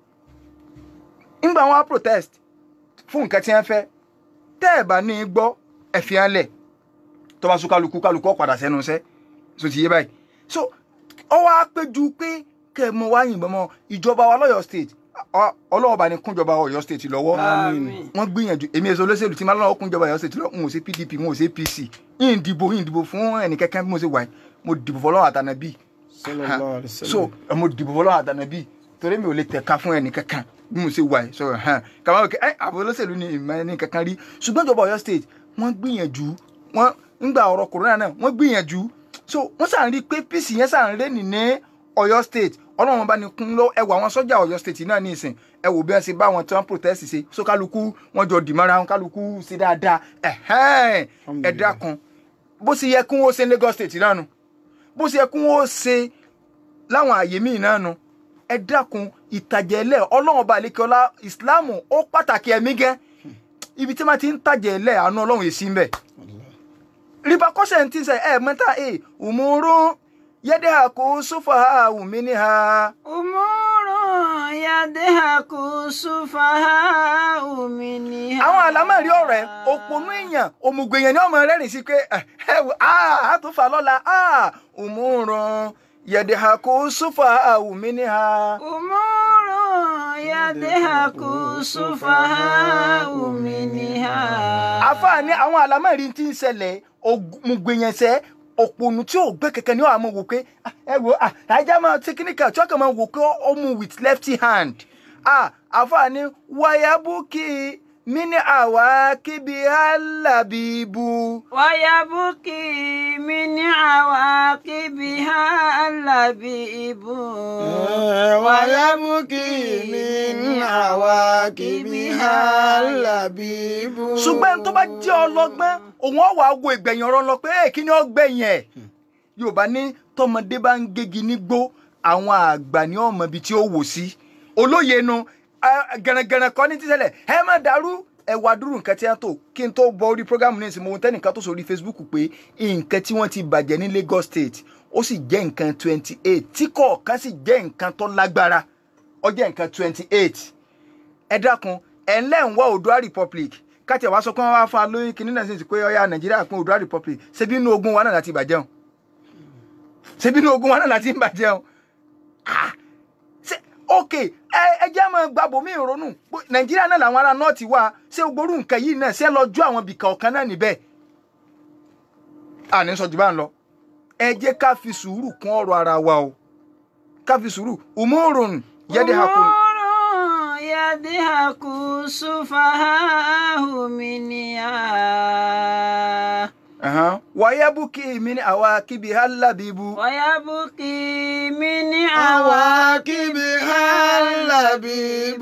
S3: ńgbà wọn á protest fún nǹkan tí wọ́n fẹ́ tẹ́ ẹ̀ bá ní í gbọ́ ẹ fi hàn lẹ̀ tó bá sún kálukú kálukú ó padà sẹ́nu iṣẹ́ so ti yé báyìí so ọ wá péjú pé kẹ́ ẹ mọ wá yìnbọn mọ ìjọba wa lọ́yọ̀ state ọ- ọlọ́wọ́ bá ní kúnjọba Ọ̀yọ́ state lọ́wọ́
S2: Àmín.
S3: wọ́n gbìyànjú èmi èso olóṣèlú tí máa lọ́wọ́ kúnjọba Ọ̀yọ́ state lọ́wọ́ n ò ṣe PDP n ò ṣe APC yìí ń dìbò yìí ń dìbò fún ẹnìkẹ́kẹ́ bí mo ṣe wà yìí mo dìbò fọlọ́wọ́ àtànàbí
S1: sallallahu alaihi wasallam.
S3: so ẹ mo dìbò fọlọ́wọ́ àtànàbí torí mi ò lè tẹ̀ka fún ẹnìkẹ́kẹ́ bí mo ṣe wà yìí sọ̀rọ̀ hàn kàmá òkè ẹ àbò olóṣèlú ni ìmọ̀ ẹni kankan rí ṣùgbọ́n ìjọba Ọ̀yọ́ state wọ́n gbìyànjú wọ́n ńgbà ọ̀rọ̀ corona náà wọ́n gbìyànjú so wọ́n sàn rí i pé peace yẹn sàn rẹ́ nì ní Ọ̀yọ́ state ọlọ́run bá ní kún lọ ẹ wò àwọn sọ́jà Ọ̀yọ́ state náà ní ìsìn ẹ wò bí wọ́n ṣe bá wọn tí wọ́n protest ṣe so kálukú wọ́n jọ dìmọ́ra wọn kálukú ṣe dáadáa ẹ̀hẹ́n ẹ dákun bó ṣe yẹ kí wọ́n ṣe ní Lagos state náà nu bó ṣe yẹ kí wọ́n ṣe láwọn àyè míì náà nu ẹ dákun ìtàjẹ̀ ẹlẹ́ ọlọ́run ọba àlekèọlá ìsìláàmù ó pàtàkì ẹ̀mí gẹ́ ibi tí wọ́n ti ń tàjẹ̀ ẹlẹ́ àánú ọlọ́run èsì ń bẹ̀ repercussion ti sẹ ẹ mẹ́ta ẹ òmùrún yẹ́dẹ́ àkó sófà àwùmí ní ha.
S2: umurun yadehaku sufaha uminiha.
S3: àwọn àlámọ̀rí ọ̀rọ̀ ẹ̀ òpònú èèyàn òmùgbò èèyàn ni ọmọ rẹ́rìn sí pé ẹ ẹ wò á tó fà lọ́la á òmùrún yẹ́dẹ́ àkó sófà àwùmí ní ha.
S2: umurun yadehaku sufaha uminiha.
S3: àfààní àwọn àlámọ̀rí ti ń ṣẹlẹ̀ òmùgbèyànṣẹ́ òpònú tí ò gbé kẹ̀kẹ́ ní àwọn wò pé ah, ẹ wò ah, àìjá máa tíkíníkà tí wọ́n kàn máa wò pé ó mú with left hand ah, àfààní wàyábùkì mí ní àwa kíbi alábìbù.
S2: wayabuki min awaqibiha allabibu.
S1: ويبكي من عواقبها اللبيب
S3: ṣùgbọ́n tó bá jẹ́ ọlọ́gbọ́n òun ọ̀wà wo ìgbẹ̀yìn ọ̀rọ̀ lọ pé "Èè, kí ni ó gbẹ̀yìn ẹ̀ yorùbá ní tọmọdé bá ń gégi nígbó àwọn àgbà ní ọmọ ibi tí ó wò sí olóye nu gẹ̀rẹ̀gẹ̀rẹ̀ kọ́ ní tíṣẹ̀lẹ̀ ẹ má dàrú ẹ wá dúró nǹkan tí wọ́n tó kí n tó bọ orí programu ní ìsìn mo tẹ́nìkan tó sórí facebook pé nǹkan tí wọ́n ti bàjẹ́ ní Lagos State ó sì jẹ́ nǹkan twenty eight tí kọ̀ọ̀kan sì jẹ́ nǹkan tó lágbára ó jẹ́ nǹkan twenty eight ẹ dákun ẹ ńlẹ́ ń wá Oòduà Republic káti ẹ̀ wá sọ pé wọ́n wá fún alóyún kìíní náà sì pé ọ̀yà Nàìjíríà pín Oòduà Republic ṣebí inú ogun wa náà láti bàjẹ́ o ṣebí inú ogun wa náà láti bàjẹ́ o Ah! ṣe ok ẹ ẹ jẹ́ mọ́ gbàbọ̀ mí ìrònú pé Nàìjíríà náà làwọn ará nọ́ọ̀tì wà ṣé gbórú nǹkan yìí náà ṣé lọ ju àwọn bìkà ọ̀kan náà níbẹ̀ àní sọ jù bá ń lọ ẹ jẹ́ ká fi sùúrù kún ọ̀rọ̀ ara wa o ká fi sùúrù umurun yẹ́dẹ̀ hakun.
S2: umurun yadihaku sufahahu minha.
S3: Ahan. Wayabuki min awakibi halabibu.
S2: wayabuki min
S1: عواقبها اللبيب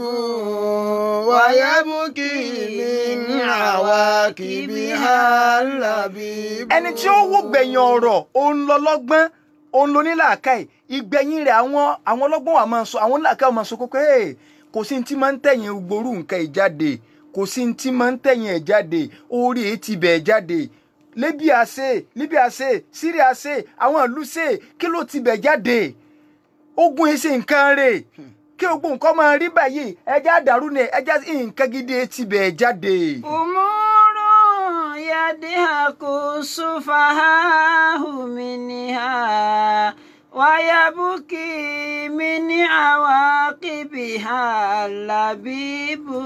S1: ويبكي من عواقبها اللبيب
S3: Ẹni tí ó wò gbẹ̀yìn ọ̀rọ̀ òun lọ lọ́gbọ́n òun lọ nílàákàyè ìgbẹ̀yìn rẹ̀ àwọn àwọn ọlọ́gbọ́n wa máa sọ àwọn nílàákàyè máa sọ pé "Hey, kò sí ní tí máa ń tẹ̀yìn gboru nǹkan ìjáde kò sí ní tí máa ń tẹ̀yìn ẹ̀ jáde orí ẹ̀ ti bẹ̀ jáde libya ṣe libya ṣe syria ṣe àwọn ìlú ṣe kí ló ti bẹ̀ jáde ogun ẹ̀ ṣe nǹkan rẹ̀ kí ogun nǹkan máa rí báyìí ẹja àdàrú ni ẹja nǹkan gidi ẹ̀ ti bẹ̀ jáde.
S2: umuru yadihaku sufahahu minha wayabuki mini awaqibiha labibu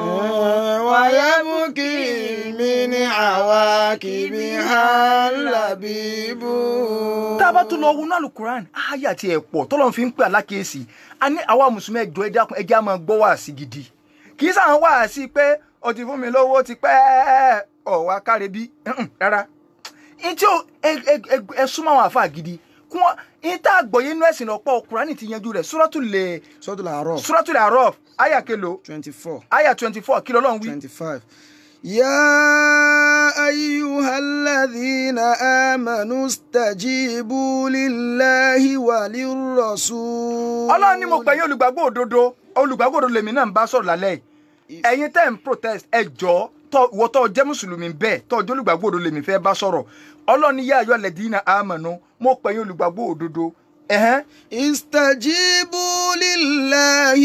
S1: ويبكي من عواقبها اللبيب
S3: tá a bá tún lọ wọnú alukuran ayé àti ẹ̀pọ̀ tọ́lọ́run fi ń pè alákèésí a ní àwa mùsùlùmí ẹjọ́ ẹ dákun ẹjẹ́ á máa gbọ́ wáàsí gidi kì í sàn wáàsí pé o ti fún mi lówó ti pẹ́ ọ̀wá káre bí rárá ìtí o ẹ súnmọ́ àwọn àfa gidi kí wọ́n ìta àgbọ̀yé inú ẹ̀sìn ọ̀pọ̀ Kùránì ti yanjú rẹ̀ Suratul
S1: Suratul A'raf
S3: Suratul A'raf àyà kelo
S1: twenty four
S3: àyà twenty four kí lọ́lọ́run wí.
S1: twenty five. يا أيها الذين آمنوا استجيبوا لله وللرسول
S3: ọlọ́run ní mo pè yín olùgbàgbọ́ òdodo olùgbàgbọ́ òdodo lèmi náà ń bá sọ̀rọ̀ lálẹ́ yìí ẹ̀yin tẹ́ ń protest ẹ jọ̀ọ́ tọ́ ìwọ tó jẹ́ mùsùlùmí bẹ́ẹ̀ tó jẹ́ olùgbàgbọ́ òdodo lèmi fẹ́ bá sọ̀rọ̀ ọlọ́run ní yá ayọ́ lẹ́dínà àmọ̀nù mo pè yín olùgbàgbọ́ òdodo ẹ̀hẹ́n
S1: استجيبوا لله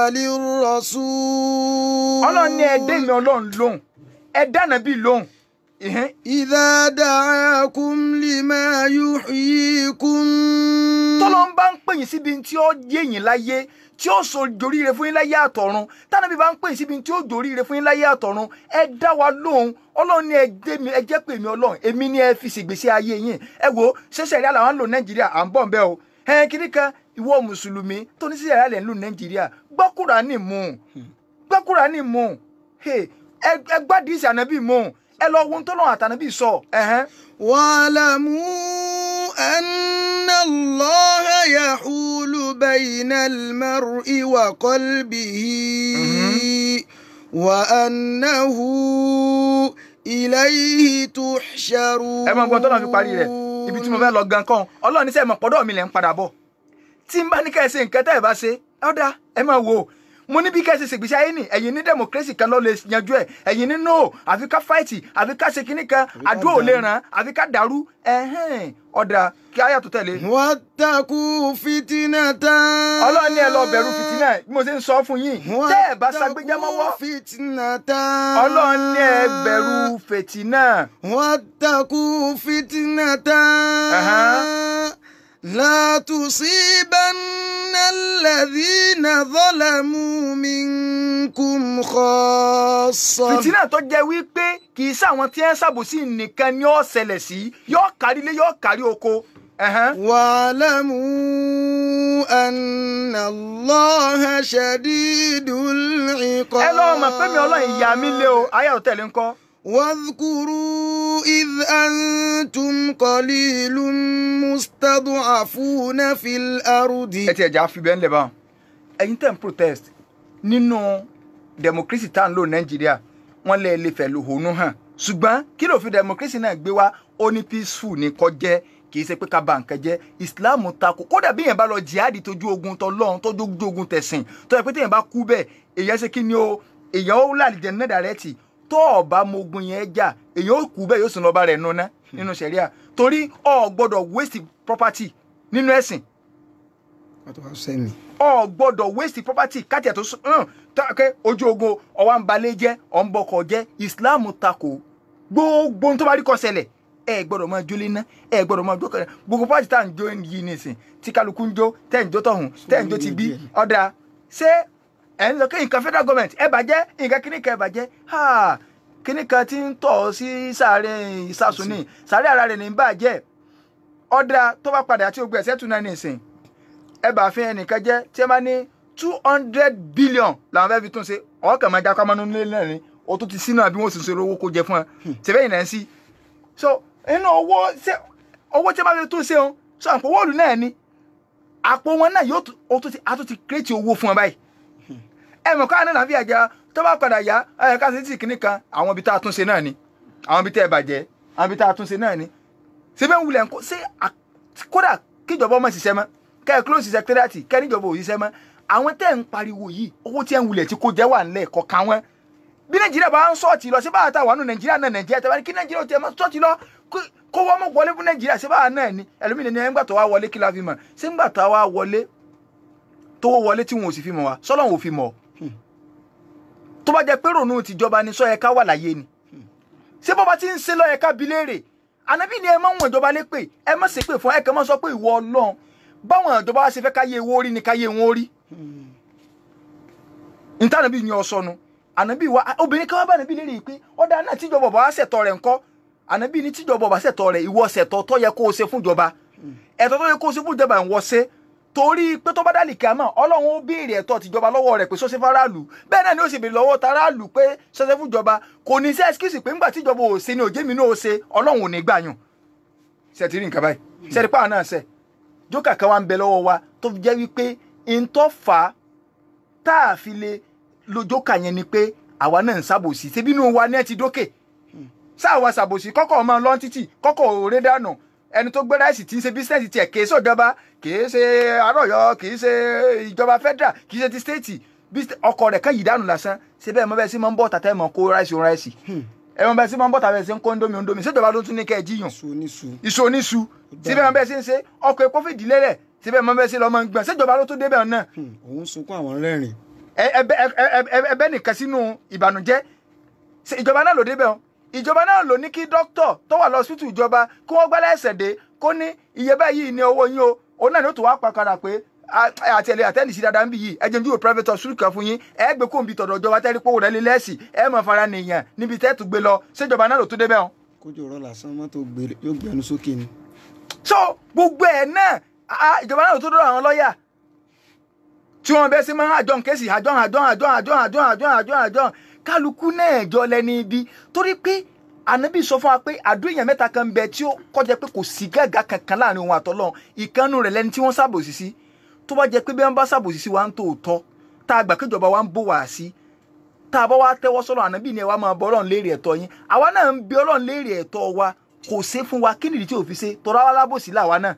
S1: وللرسول
S3: ọlọ́run ní ẹ dé mi ọlọ́run lóhùn ẹ dáná bíi lóhùn ẹ̀hẹ́n
S1: إذا دعاكم لما يحييكم
S3: tọ́lọ́ ń bá ń pè yín síbi tí ó yé yín láyé tí ó so joríire fún yín láyé àtọ̀run tánàbí bá ń pè yín síbi tí ó joríire fún yín láyé àtọ̀run ẹ dá wa lóhùn ọlọ́run ní ẹ dé mi ẹ jẹ́ pé mi ọlọ́run èmi ní ẹ fi ṣègbésí ayé yín ẹ wo ṣẹṣẹ ìyá làwọn ń lò nàìjíríà à ń bọ̀ nbẹ́ o ẹ kiri kan ìwọ mùsùlùmí tó ní ṣẹṣẹ ìyá lẹ̀ ń lò nàìjíríà gbọ́ Kùránì mú gbọ́ Kùránì mú ẹ gbádìí ìsì ànábì mú ẹ lọ wo ohun tó lọ́wọ́ àtànábì sọ ẹ̀hẹ́n.
S1: واعلموا أن الله يحول بين المرء وقلبه وأنه إليه تحشرون
S3: ẹ máa gbọ́ tọ́lọ́ fi parí rẹ̀ ibi tí mo fẹ́ lọ gan kan ọlọ́run níṣẹ́ mọ̀ pọ́dọ̀ mi lẹ̀ ń padà bọ̀ tí n bá ní kẹ́ ẹ ṣe nǹkan tẹ́ ẹ bá ṣe ọ̀dà ẹ máa wò ó mo ní bí kẹ́ ẹ ṣe ṣègbésí ayé nì ẹ̀yin ní democracy kan ló lè yanjú ẹ̀ ẹ̀yin ní no àfi ká fáìtì àfi ká ṣe kinní kan àdó ò lè ràn àfi ká dàrú ẹ̀hẹ́n ọ̀dà kí ayé tó tẹ̀lé.
S1: واتقوا فتنة
S3: ọlọ́run ní ẹ lọ bẹ̀rù fìtínà bí mo ṣe ń sọ fún yín tẹ́ ẹ bá ṣàgbéjá mọ́wọ́
S1: واتقوا فتنة
S3: ọlọ́run ní ẹ bẹ̀rù fìtínà.
S1: واتقوا فتنة
S3: أها.
S1: لا تصيبن الذين ظلموا منكم خاصة
S3: fìtínà tó jẹ́ wípé kì í sáwọn tí ẹ ń ṣàbòsí nìkan ni ó ṣẹlẹ̀ sí yóò kárí ilé yóò kárí oko. Ẹ̀hẹ́n.
S1: واعلموا أن الله شديد العقاب
S3: ẹ lọ́wọ́ mọ̀ pé mi ọlọ́run ìyá mi lé o ayé ò tẹ̀lé ńkọ́.
S1: واذكروا إذ أنتم قليل مستضعفون في الأرض
S3: ẹ ti ẹ̀já fi bẹ́ẹ̀ ń lẹ̀ bá wọn. ẹ̀yin tẹ̀ ń protest nínú democracy tá à ń lò nàìjíríà wọ́n lè lè fẹ̀ lòhónú hàn ṣùgbọ́n kí ló fi democracy náà gbé wá ó ní peaceful ní kó jẹ́ kì í ṣe pé ká ba nǹkan jẹ́ islam takò kódà bí èèyàn bá lọ jihad tójú ogun tọlọ́run tójú ogun tẹ̀sìn tó yẹ pé téèyàn bá kú bẹ́ẹ̀ èèyàn ṣe kí ni o èèyàn ó lálejò náà dàrẹ́tì tó ọba mogun yẹn jà èèyàn ó kú bẹ́ẹ̀ yóò sùn lọ́ba rẹ̀ nuná nínú sẹ̀ríà torí o gbọ́dọ̀ waste property nínú ẹ̀sìn
S1: What was saying?
S3: ọ gbọ́dọ̀ waste property káàtì ẹ̀ tó sún hàn tàkẹ́ ojú ogun ọwọ́ ń balẹ̀ jẹ́ ọ̀ ń bọkọ̀ jẹ́ islam takò gbogbo ohun tó bá rí kó ṣẹlẹ̀ ẹ gbọ́dọ̀ máa jó léná ẹ gbọ́dọ̀ máa jó kẹrẹ gbogbo pàtì tá à ń jó yìí nìsín tí kálukú ń jó tẹ́ ń jó tọ̀hún tẹ́ ń jó ti bí ọ̀dà ṣé ẹ̀ ń lọ kí nǹkan federal government ẹ bàjẹ́ nǹkan kíní kan ẹ bàjẹ́ ha kíní kan ti ń tọ̀ sí sàárẹ̀ ìsàsùn ní sàárẹ̀ ara rẹ̀ ní bàjẹ́ ọ̀dà tó bá padà àti ogun ẹ̀sẹ̀ tún náà nìsín ẹ bá fi ẹnìkan jẹ tí ẹ bá ní two hundred billion làwọn fẹ́ẹ́ fi tún ṣe ọkàn máa jákọ́ mọ́nú nílé náà ni o tún ti sínú àbí wọ́n sì ṣe owó kó jẹ fún ẹ tẹ̀fẹ́ yìí náà ń sí so inú owó ṣe owó tí ẹ bá fi tún ṣe o so àpò wọ́ọ̀lù náà ni àpò wọn náà yóò tún- o tún ti a tún ti kírètì owó fún ẹ báyìí ẹ mọ̀ káà náà fi àjà tó bá padà yá ẹ ká ṣe tí kìíní kan àwọn ibi tá a tún ṣe náà ni àwọn ibi tẹ́ ẹ bàjẹ́ àwọn ibi tá a tún ṣe náà ni síbẹ̀ ń wulẹ̀ ń kó ṣé à- kódà kíjọba ọmọ ṣiṣẹ́ mọ́ kẹ́ ẹ close secretariat kẹ́ ẹ níjọba ò ṣiṣẹ́ mọ́ àwọn tẹ́ ń pariwo yìí owó tí ẹ ń wulẹ̀ tí kò jẹ́ wà nílẹ̀ kọ̀ọ̀kan wọn bí nàìjíríà bá ń sọ́ọ̀tì lọ sí báwa tá a wà nù nàìjíríà náà nàìjíríà tẹ́ bá ní kí nàìjíríà ó tiẹ̀ máa sọ́ọ̀tì lọ kó- kó wọ́n mọ̀ wọlé fún nàìjíríà sí báwa náà ni ẹlòmíì ní ẹgbà tó wá wọlé kí la fi mọ̀ sí ńgbà tó wá wọlé tó wọlé tí wọn ò sì fi mọ̀ wá sọ́lọ́run ò fi mọ̀ tó bá jẹ́ pé rònú tìjọba ni sọ yẹ ká wà láyé ni ṣé bó bá ti ń ṣe lọ yẹ ká bi léèrè ànábì ni ẹ má wọn ìjọba lépè ẹ má ṣépè fún ẹ kàn má sọ pé ìwọ Ọlọ́run báwọn ìjọba wa ṣe fẹ́ káyé owó rí ni káyé wọn rí níta ànábì ni ọsọnu ànábì wa obìnrin kan wá bá ànábì léèrè pé ọ̀dà náà tíjọba ọba wa ṣẹ̀tọ́ rẹ̀ ńkọ́ ànábì ní tíjọba ọba ṣẹ̀tọ́ rẹ̀ ìwọ ṣẹ̀tọ́ tó yẹ kó o ṣe fún ìjọba ẹ̀tọ́ tó yẹ kó o ṣe fún ìjọba ìwọ ṣe torí pé tó bá dálì kíámà ọlọ́run ó béèrè ẹ̀tọ́ tìjọba lọ́wọ́ rẹ̀ pé sọ́sẹ́ faraàlú bẹ́ẹ̀ náà ni ó sì béèrè lọ́wọ́ taráàlú pé sọ́sẹ́ fún ìjọba kò ní sí ẹ́síkìsì pé ńgbà tíjọba ò ṣe ni òjé mi náà ó ṣe ọlọ́run ò ní gbà yàn ṣe ti rí nǹkan báyìí ṣe rí pààrọ̀ náà ṣe jókà kan wá ń bẹ lọ́wọ́ wa tó fi jẹ́ wípé ntọ́ fà á tá a fi lè lo jókà yẹn ni pé àwa náà ń ṣàbòsí ṣebí inú wa ní ẹ ti dókè sáà wa ṣàbòsí kọ́kọ́ ọmọ lọ́n títì kọ́kọ́ òré dànù ẹni tó gbé ráìsì tí ń ṣe bísíǹsì tiẹ̀ kìí ṣèjọba kìí ṣe arọ́yọ kìí ṣe ìjọba federal kìí ṣe ti stéètì ọkọ̀ rẹ̀ kan yìí dànù lásán ṣe bẹ́ẹ̀ mọ́ bẹ́ẹ̀ sí máa ń bọ̀ tàtẹ́ mọ́ kó ráìsì òun ráìsì ẹ mọ́ bẹ́ẹ̀ sí máa ń bọ̀ tàtẹ́ sí ń kó ndómi ndómi ṣèjọba ló tún ní kẹ́ ẹ jíyàn
S1: su oníṣu
S3: iṣu oníṣu síbẹ̀ mọ́ bẹ́ẹ̀ sí ń ṣe ọkọ̀ epo fìdílé rẹ̀ síbẹ̀ mọ́ bẹ́ẹ̀ sí lọ́mọ ń gbọ̀n ṣèjọba ló tún débẹ̀ náà
S1: òun sunkún àwọn rẹ́rìn
S3: ẹ- ẹbẹ ẹ- ẹ- ẹ- ẹbẹ nìkan sínú ìbànújẹ́ Ṣé ìjọba náà ló débẹ̀ o ìjọba náà ló ní kí dókítà tó wà lọ́sítù ìjọba kí wọ́n gbálẹ̀ ẹsẹ̀ dé kó ní iye báyìí ní owó yín o òun náà ni ó tún wá pàkàrà pé a- àti ẹ̀lẹ́ àtẹ́ǹdì sí dáadáa ń bì yìí ẹjẹ̀ ń dúró private hospital kan fún yín ẹ gbé kóńbi tọ̀dọ̀ ìjọba tẹ́rí pé òun rẹ̀ lé lẹ́sì ẹ mọ̀ fara nìyàn níbi tẹ́ tún gbé lọ ṣèjọba náà ló tún débẹ̀ o
S1: kójú ọ̀rọ̀ lásán mọ́tò gbé- yóò gbẹnu sókè ni.
S3: so gbogbo ẹ náà a- ìjọba náà tó dọ́dọ̀ àwọn lọ́ọ̀yà tí wọ́n bẹ́ sí máa àjọ kéésì àjọ àjọ àjọ àjọ àjọ àjọ àjọ àjọ kálukú náà jọ lẹ́ni ibi torí pé ànábì sọ fún wa pé àdó èèyàn mẹ́ta kan bẹ tí ó kọjá pé kò sí gàgà kankan láàrin òun àtọ́lọ́ ìkànnù rẹ̀ lẹ́ni tí wọ́n ṣàbòsí sí tó bá jẹ́ pé bí wọ́n bá ṣàbòsí sí wa ń tòótọ́ tá a gbà kéjọba wa ń bò wá sí tá a bá wá tẹ́wọ́ sọ́lọ́ ànábì ni ẹ wá máa bọ́ ọlọ́run léèrè ẹ̀tọ́ yín àwa náà ń bi ọlọ́run léèrè ẹ̀tọ́ wa kò ṣe fún wa kí nìdí tí ò fi ṣe tọ́ra wa lábòsí làwa náà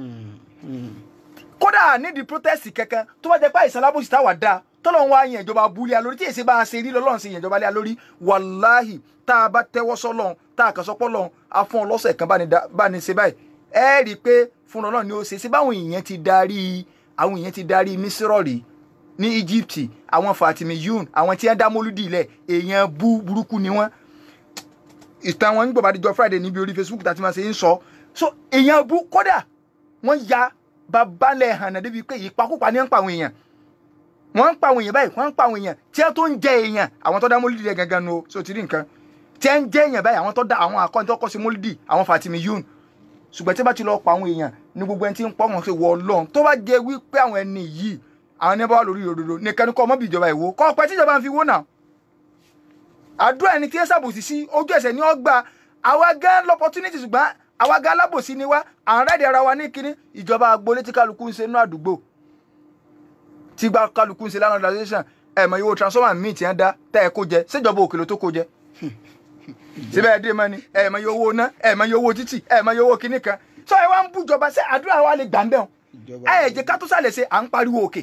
S3: kódà nídìí protest kankan tó bá jẹ́ pé àìsàn lábòsí táwa dá tọ́lọ́run wá yẹn ìjọba abúlé a lórí tí èsì bá a ṣe rí lọ́lọ́run ṣe yẹn ìjọba lé a lórí wàláhì tá a bá tẹ́wọ́ sọ́lọ́run tá a kàn sọ pọ́lọ́run a fún ọlọ́sẹ̀ kan bá ní dá- bá ní ṣe báyìí ẹ rí i pé fún ọlọ́run ni ó ṣe ṣe báwọn èèyàn ti darí àwọn èèyàn ti darí mísírọ̀rì ní Egypt àwọn Fatimiyun àwọn tí wọ́n dá mólúdì ilẹ̀ èèyàn bú burúkú ni wọ́n ìtàn wọn nígbà bá dijọ́ Friday níbi orí Facebook tá a ti máa ṣe ń sọ so èèyàn bú kódà wọ́n ya babalẹ̀ hànà débi pé ìpakúpa ní ń pa àwọn èèyàn wọ́n ń pa àwọn èèyàn báyìí wọ́n ń pa àwọn èèyàn tí wọ́n tó ń jẹ èèyàn àwọn tó dá mólídì rẹ̀ gangan nu o so ti rí nǹkan tí wọ́n ń jẹ èèyàn báyìí àwọn tó dá àwọn akọ́ni tó kọ́ sí mólídì àwọn Fatimiyun ṣùgbọ́n tí wọ́n bá ti lọ pa àwọn èèyàn ní gbogbo ẹni tí ń pọ́ wọn ṣe wọ ọlọ́run tó bá jẹ wípé àwọn ẹni yìí àwọn ẹni bá wà lórí òdodo nìkan ni kọ́ ọmọ bíi ìjọba ìwó kọ́ ọpẹ tíjọba ń fi wó náà àdúrà ẹni tí ẹ ṣàbòsí sí ojú ẹsẹ̀ ní ọgbà àwa gan lọ́pọ̀túnítì ṣùgbọ́n àwa gan alábòsí ni wá à ń rẹ́ẹ̀dì ara wa ní kínní ìjọba agboolé tí kálukú ń ṣe inú àdúgbò tí gba kálukú ń ṣe lánàá organization ẹ̀ mọ̀ iye owó transformer míì tí wọ́n dá tẹ́ ẹ kó jẹ ṣèjọba òkèlè tó kó jẹ síbẹ̀ ẹ̀ dé mọ́ ni ẹ̀ mọ̀ iye owó ná ẹ̀ mọ̀ iye owó títì ẹ̀ mọ̀ iye owó kínní kan sọ ẹ wá ń bú ìjọba ṣé àdúrà wa lè gbà ń bẹ̀ wọn
S1: ìjọba
S3: ẹ jẹ́ ká tó sàlẹ̀ ṣe à ń pariwo òkè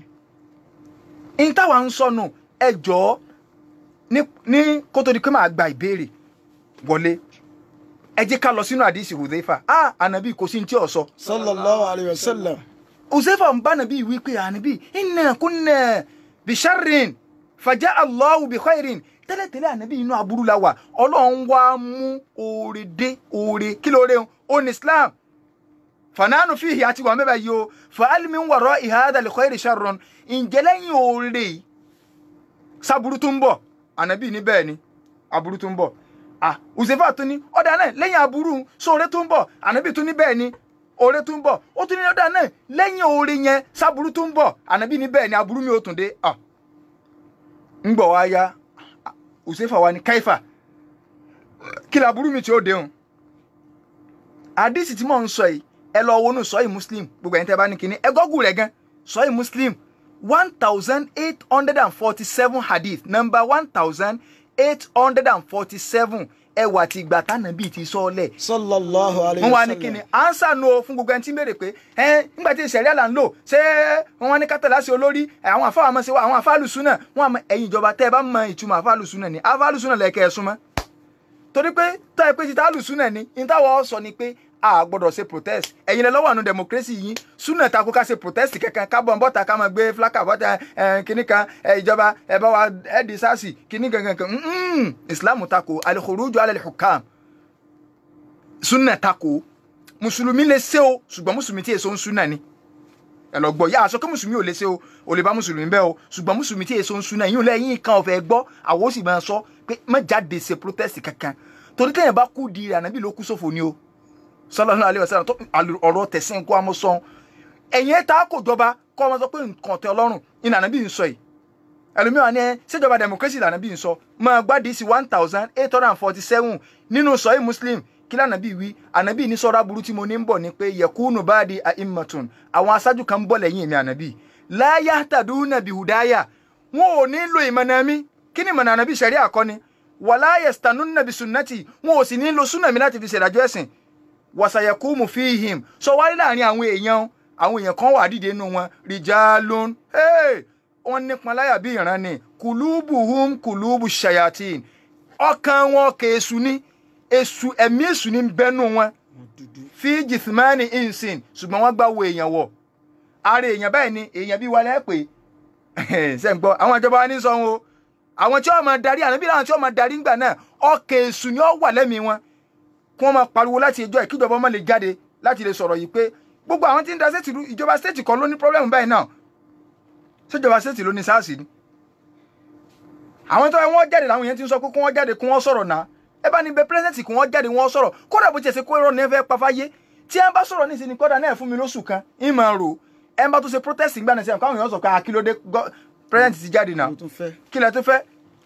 S3: n táwa ń sọnù ẹ jọ̀ọ́ ní ní kó tó di pé màá gba ìbéèrè wọlé ẹ jẹ́ ká lọ sínú àdìsí Hudhaifa ah ànàbí kò sí ní tí ò sọ
S1: sallallahu alayhi wa sallam
S3: Hudhaifa ń bá ànàbí wí pé ànàbí inna kunna bisharrin fàjà Allahu bi khairin tẹ́lẹ̀tẹ́lẹ̀ ànàbí inú aburú la wà ọlọ́run wá mú oore dé oore kí lóore ń ó ní Islam fananu fihi àti wà mẹ́bàá yìí o fàálì mi ń wọ̀rọ̀ ìhádà lè khairi sharrun ǹjẹ́ lẹ́yìn oore yìí sábúrú tó ń bọ̀ ànábì ní bẹ́ẹ̀ ni aburú tó ń bọ̀ ah Huzaifa tó ní ọ̀dà náà lẹ́yìn aburú sóore tó ń bọ̀ ànábì tó ní bẹ́ẹ̀ ni oore tó ń bọ̀ ó tún ní ọ̀dà náà lẹ́yìn oore yẹn sábúrú tó ń bọ̀ ànábì ní bẹ́ẹ̀ ni aburú mi ò tún dé ah ń gbọ̀ wá ya ah, Huzaifa wa ni káífà kí ni aburú mi tí ó dé hùn àdìsí tí mò ń sọ yìí ẹ lọ wọnú sọyìn muslim gbogbo ẹ̀yin tẹ́ bá ní kinní ẹ gọ́gùn rẹ̀ gan sọyìn muslim one thousand eight hundred and forty seven hadith number one thousand eight hundred and forty seven ẹwà tí ìgbà tánàbí ti sọ́ọ́lẹ̀
S1: sallallahu alayhi
S3: wọ́n
S1: wa
S3: wá ní kíni ansa no fún gbogbo ẹni tí ń béèrè pé ẹ nígbà tí ìṣẹ̀rí àlà ń lò ṣé wọ́n wá ní kátàlá sí olórí ẹ, àwọn àfáà àmọ́ sí wa àwọn àfáà lùsùn náà wọ́n àmọ́ ẹ̀yin ìjọba tẹ́ ẹ bá mọ ìtumọ̀ àfáà lùsùn náà ni àfáà lùsùn náà lẹ́kẹ́ ẹ súnmọ́ torí pé tọ́ ẹ pé títa lùsùn náà ni ìtawọ́ sọ ni pé a gbọ́dọ̀ ṣe protest ẹ̀yin lẹ lọ́wọ́ àánú democracy yín súnà takò ká ṣe protest kankan ká bọ̀ ń bọ́ta ká máa gbé flaka bọ́ta ẹ̀ kíní kan ẹ̀ ìjọba ẹ̀ bá wa ẹ̀ di sars kíní kankan kan mm, islam takò al-khuruju ala al-hukam súnà takò mùsùlùmí lè ṣe o ṣùgbọ́n mùsùlùmí tí èso ń súnà ni ẹ lọ gbọ́ yà á sọ pé mùsùlùmí ò lè ṣe o ò lè bá mùsùlùmí bẹ́ẹ̀ o ṣùgbọ́n mùsùlùmí tí èso ń súnà yín ò lẹ́yìn kan ọ̀fẹ́ gbọ́ àwọn ó sì máa sọ pé má jáde ṣe protest kankan torí téèyàn bá kú di ànábì ló kú sófo ni o sallallahu alaihi wasallam tó ọ̀rọ̀ tẹ̀sìn kó amọ̀ sọ ẹ̀yìn ẹ̀ta kò jọba kọ́ ọmọ sọ pé nǹkan tẹ ọlọ́run ìnà ànábì ń sọ yìí ẹlòmíràn ni ẹ ṣèjọba democracy lànà bí n sọ máa gbádìí sí one thousand eight hundred and forty seven nínú sọyí muslim kí lànà bí wí ànàbí ní sọ́ra burú tí mo ní ń bọ̀ ni pé yẹkúnù báàdì àìmọ̀tún àwọn aṣáájú kan ń bọ̀ lẹ́yìn mi ànàbí láyà tàdúnà bìhùdáyà wọn ò ní lo ìmọ̀nà mi kí ni ìmọ̀nà ànàbí ṣẹ̀rí àkọ́ni wàláyà stanúnà bí sunnati wọn ò sì ní lo súnà mi láti fi ṣèdájọ́ ẹ̀sìn wàsàyẹkùmù fíhìm sọ wáyé láàrin àwọn èèyàn àwọn èèyàn kan wà dìde nínú wọn rìjálón wọn nípọn láyà bí ìran ni kùlùbùhùm kùlùbù ṣayatin ọkàn wọn kè èṣù ní èṣù ẹ̀mí èṣù ní bẹ́nu wọn fi jìthmánì insin ṣùgbọ́n wọ́n gbà wo èèyàn wọ̀ ara èèyàn báyìí ni èèyàn bí wálé pé ṣe ń gbọ́ àwọn ìjọba wa ní sọ wọn o àwọn tí wọ́n máa darí ànábì làwọn tí wọ́n máa darí ńgbà náà ọkàn èṣù ni ó wà lẹ́mìí wọn kí wọ́n máa pariwo láti ẹjọ́ ẹ̀ kíjọba ọmọ lè jáde láti lè sọ̀rọ̀ yìí pé gbogbo àwọn tí ń da stéètì rú ìjọba stéètì kan ló ní pọ́blẹ́mù báyìí náà ṣèjọba stéètì ló ní SARS ni àwọn tó wọ́n jáde làwọn yẹn ti ń sọ pé kí wọ́n jáde kí wọ́n sọ̀rọ̀ náà ẹ bá ní bẹ pírẹsidẹ̀ntì kí wọ́n jáde wọ́n sọ̀rọ̀ kódà bó ti ṣe kó irọ́ ní ẹ fẹ́ pa fáyé tí ẹ bá sọ̀rọ̀ ní ìsinmi kódà náà fún mi lóṣù kan ń máa rò ẹ bá tó ṣe protest ìgbà náà sẹ́yìn káwọn èèyàn sọ pé akílódé pírẹsidẹ̀ntì ti jáde náà
S1: Mo tún fẹ́.
S3: kí lẹ tó fẹ́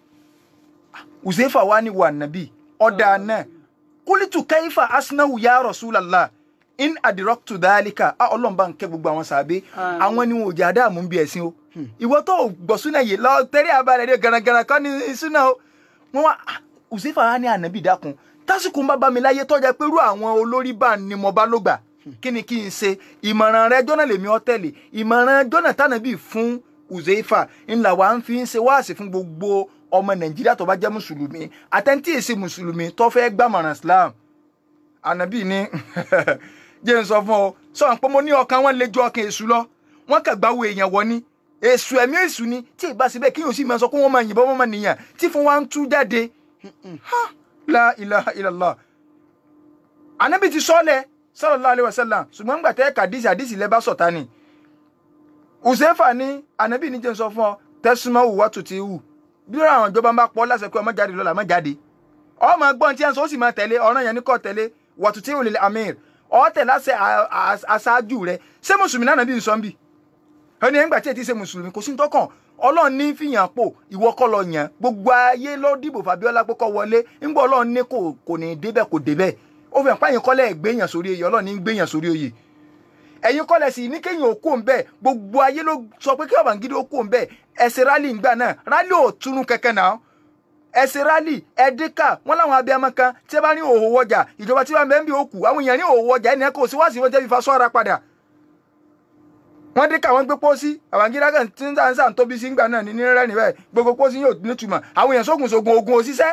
S3: Uzaifa wa ni wà nàbí ọ̀dà náà kúlítù kẹ́yìfà asinahu ya Rasulallah in adirọ́kùtù dálíkà á ọlọ́run bá ń kẹ́ gbogbo àwọn sàbẹ́
S2: Àmín.
S3: àwọn ni wọn ò jẹ́ àdáàmú bí ẹ̀sìn o ìwọ tó gbọ́ súnà yìí lọ tẹ́lẹ̀ abalẹ̀ dé garagara kọ́ ní súnà o wọn wá ah, Uzaifa wa ní ànábì dákun tásìkò ń bá bá mi láyé tọ́jà pé irú àwọn olórí bá ní mo bá ló gbà kí ni kí n ṣe ìmọ̀ràn rẹ jọ́nà lèmi ọ́ tẹ̀lé ìmọ̀ràn jọ́nà tànàbí fún Uzaifa ńlá wa ń fi ń ṣe wáàsí fún gbogbo ọmọ Nàìjíríà tó bá jẹ́ mùsùlùmí àtẹ̀ntì èsì mùsùlùmí tó fẹ́ gbàmọ̀ràn Islam ànábì ní jẹ́ n sọ fún ọ sọ pé mo ní ọkàn wọn lè ju ọkàn èṣù lọ wọn kàn gbáwo èèyàn wọ ní èṣù ẹ̀mí èṣù ni tí ì bá síbẹ̀ kí yóò sì máa sọ pé wọ́n máa yìnbọn wọ́n máa nìyàn tí fún wa ń tú jáde Ha! la ilaha illallah ànábì ti sọ́lẹ̀ sallallahu alaihi wasallam ṣùgbọ́n nígbà tẹ́ kàdísì àdísì lẹ́ bá sọ̀tá ni Uzaifa ní ànábì ní jẹ́ n sọ fún ọ tẹ́sùmọ́ wùwá tó ti wù bí àwọn ìjọba bá pọ̀ láṣẹ pé ọmọ jáde lọ́la ọmọ jáde ọmọ gbọ́n tí ẹ̀ ń sọ ó sì máa tẹ̀lé ọ̀ràn yẹn ní kò tẹ̀lé wàtútí òlè amir ọ̀tẹ̀ láṣẹ aṣáájú rẹ ṣé mùsùlùmí náà nàbí nsọ́ ń bì ẹni ẹ̀ ń gbà tí ẹ ti ṣe mùsùlùmí kò sí ní tọkàn ọlọ́run ní fìyàn pò ìwọ kọ́ lọ yàn gbogbo ayé ló dìbò Fabiola pé kó wọlé ńgbọ́ ọlọ́run ní kò kò ní débẹ̀ kò débẹ̀ ó fi hàn páyìn kọ́lẹ̀ gbéyàn sórí oyè ọlọ́run ní gbéyàn sórí oyè ẹ̀yin kọ́lẹ̀ sì ní kéyìn òkú òun bẹ́ẹ̀ gbogbo ayé ló sọ pé kí Babangida ó kú òun bẹ́ẹ̀ ẹ̀sìn rálì ńgbà náà rálì ò túnú kẹ̀kẹ́ náà ẹsẹ rálì ẹdíkà wọn làwọn abiyamọ kan tí ẹ bá ní òhò wọjà ìjọba tí wọn bẹ ń bí òkú àwọn èèyàn ní òhò wọjà ẹnìyẹn kò sí wá sí wọn jẹ fífa sọ́ra padà wọn díkà wọn gbé pósí Babangida kan tí ń sàn sàn tóbi sí ńgbà náà ní ní rẹ níbẹ̀ gbogbo pósí yóò nítumọ̀ àwọn èèyàn sógun sógun ogun òṣìṣẹ́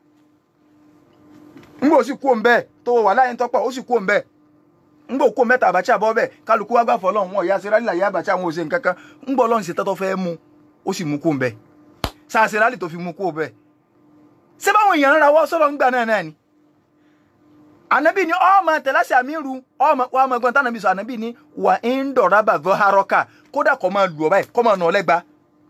S3: ńgbà ó sì kú òun bẹ́ẹ̀ tó wà láyé ń tọ́pọ̀ ó sì kú òun bẹ́ẹ̀ ńgbà òkú mẹ́ta àbàchà bọ́ bẹ́ẹ̀ kálukú wá gbà fọlọ́run wọn ìyá serali làyé àbàchà àwọn òṣè nǹkankan ńgbà ọlọ́run ṣe tọ́tọ́ fẹ́ mú ó sì mú kú òun bẹ́ẹ̀ sáà serali tó fi mú kú òun bẹ́ẹ̀ ṣé báwọn èèyàn ń rawọ́ sọ̀rọ̀ ńgbà náà náà ni ànábì ni ọmọ tẹ̀láṣẹ àmírù ọmọ wa ọmọ ẹgbọn tánàbì sọ ànábì ni wà ń dọ̀rọ̀ bàbá harọ́kà kódà kọ́ máa lù ọ báyìí kọ́ máa nà ọ lẹ́gba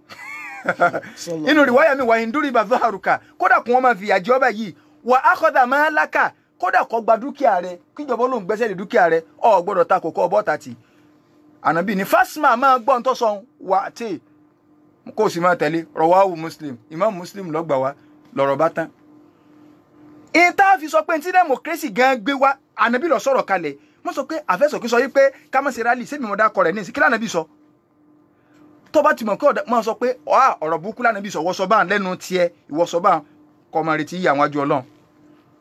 S3: inú rìwáyà mi wà ń dúró bàbá harọ́kà kódà kọ́ máa fìyà jẹ ọ báyìí wà ákọ́dà máa lákà kódà kọ́ gba dúkìá rẹ kíjọba ló ń gbẹ́sẹ̀ lé dúkìá rẹ ọ gbọ́dọ̀ ta kókó ọbọ̀ tàtì ànábì ni fásmà máa gbọ́ ń tọ́sọ̀ wà tí kó o sì máa tẹ̀lé rọwáwù muslim imam muslim lọ́gbà wa lọ́rọ̀ bá tán ìta fi sọ pé tí democracy gan gbé wá ànábì lọ sọ̀rọ̀ kalẹ̀ wọ́n sọ pé àfẹ́sọ̀kí sọ wípé ká má ṣe rally sẹ́mi mọ̀dá kọ rẹ̀ ní ìsìnkí lánàbì sọ tó bá ti mọ̀ kí ọ̀dà máa sọ pé ọ̀hà ọ̀rọ̀ burúkú lánàbì sọ wọ́sọ bá lẹ́nu tiẹ̀ ìwọ́sọ bá kọ́ máa retí ìyá àwọn àjọ ọlọ́run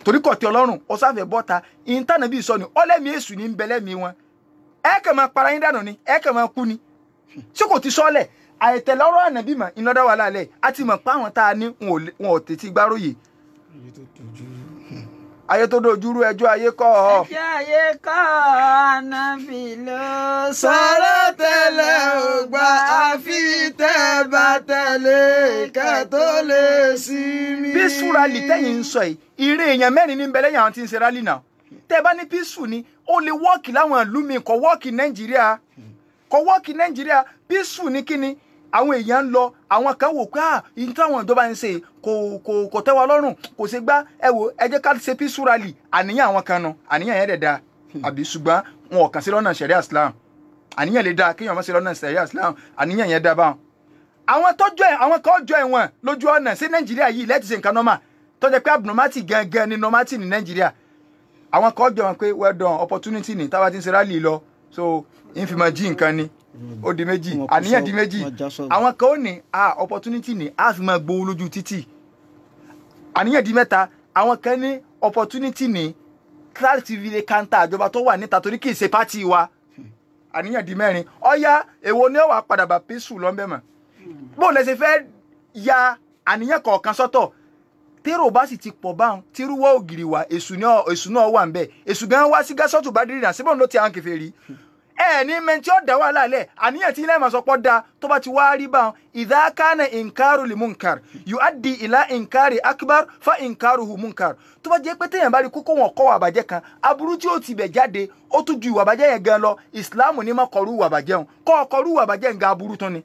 S3: torí kọ̀ tí ọlọ́run ọ̀sáfẹ́ bọ́ta ìntànà bíi sọ ni ọlẹ́mí èṣù ní ń bẹ lẹ́mí wọn ẹ kàn máa para yín dànù ni ẹ kàn máa kú ni ṣé kò ti sọ́lẹ̀ àìtẹ̀lẹ́ ọ̀rọ̀ ànábì mọ̀ iná dá wà lálẹ́ a ti mọ̀ pé àwọn tá a ní wọn ò lè- wọn ò tètè gbáròyè
S1: èyí tó tójú
S3: ayé tó dojúrú ẹjọ́ ayé kọ́ ọ.
S2: ẹjẹ́ ayé kọ́ ànábì ló
S1: sọ̀rọ̀ tẹ́lẹ̀ ò gbà àfi tẹ́ bá tẹ̀lé kẹ́ tó lè sí mi.
S3: písù rally tẹ́yìn ń sọ yìí ìrè èèyàn mẹ́rin ní bẹ̀lẹ́ yàrá tí ń ṣe rally náà tẹ́ ẹ bá ní písù ni ó lè wọ́ọ̀kì láwọn ìlú mi kò wọ́ọ̀kì nàìjíríà kò wọ́ọ̀kì nàìjíríà písù ní kíni àwọn èèyàn ń lọ àwọn kan wò pé à ìyí táwọn ìjọba ń ṣe kò kò kò tẹ́ wa lọ́rùn kò ṣe gbá ẹ wò ẹ jẹ́ ká ṣe písù rally àníyàn àwọn kan nu àníyàn yẹn dẹ̀ da àbí ṣùgbọ́n wọn ò kàn sí lọ́nà ṣẹ̀ríà islam àníyàn lè da kéèyàn má ṣe lọ́nà ṣẹ̀ríà islam àníyàn yẹn da báwọn àwọn tọjọ ẹ àwọn kan jọ ẹ̀wọ̀n lójú ọ̀nà sí nàìjíríà yìí lẹ́tí ṣe nǹkan nọ́mà tọ́jà pé abnormality gangan ni normality ní nàìjíríà àwọn kan jọ wọn pé well done opportunity ni táwa ti ń ṣe rally lọ so ìfìmọ̀ jí nǹkan ni ó di méjì
S1: Wọn kò
S3: àníyàn
S1: sọ-
S3: di méjì
S1: wọn já sọ̀rọ̀.
S3: àwọn kan ó ní ah opportunity ni a fi máa gbowó lójú títì àníyàn di mẹ́ta àwọn kan ní opportunity ni láti fi lè kanta àjọba tó wà níta torí kì í ṣe pátì wa àníyàn di mẹ́rin ọ̀ya èwo ni ó wàá padà bá písù lọ́nbẹ̀ mọ̀ bó lẹ ṣe fẹ́ ya àníyàn kọ̀ọ̀kan sọ́tọ̀ tèrò bá sì ti pọ̀ báwọn tírúwọ́ ògiri wà èṣù náà èṣù náà wà ń bẹ̀ èṣù gan wá sí gásọ́tù bá dìrì náà síbọn ló ti àwọn kẹfẹ́ rí ẹ ní mẹ́ntí ó dá wàhálà lẹ̀ àníyàn tí ilé ìmọ̀sọ́pọ̀ da tó bá ti wá rí báwọn idha kana inkaru li munkar yuaddi ila inkari akbar fa inkaruhu munkar tó bá jẹ́ pé téèyàn bá rí kókó wọn kọ́ wà bàjẹ́ kan aburú tí ó ti bẹ̀ jáde ó tún ju ìwà bàjẹ́ yẹn gan lọ ìsìláàmù ní má kọrú ìwà bàjẹ́ wọn kọ́ ọkọrú ìwà bàjẹ́ yẹn gan aburú tún ni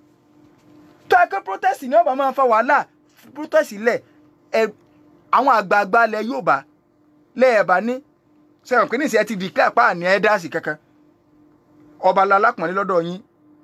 S3: tó ẹ pé protest ní ọba máa ń fa wàhálà protest lẹ ẹ àwọn àgbààgbà ilẹ̀ Yorùbá lẹ́ẹ̀bà ní sẹ́wọ̀n pé níṣẹ́ ti declare pa àní ẹ́dásì kankan ọba alápọ̀nlé lọ́dọ̀ yín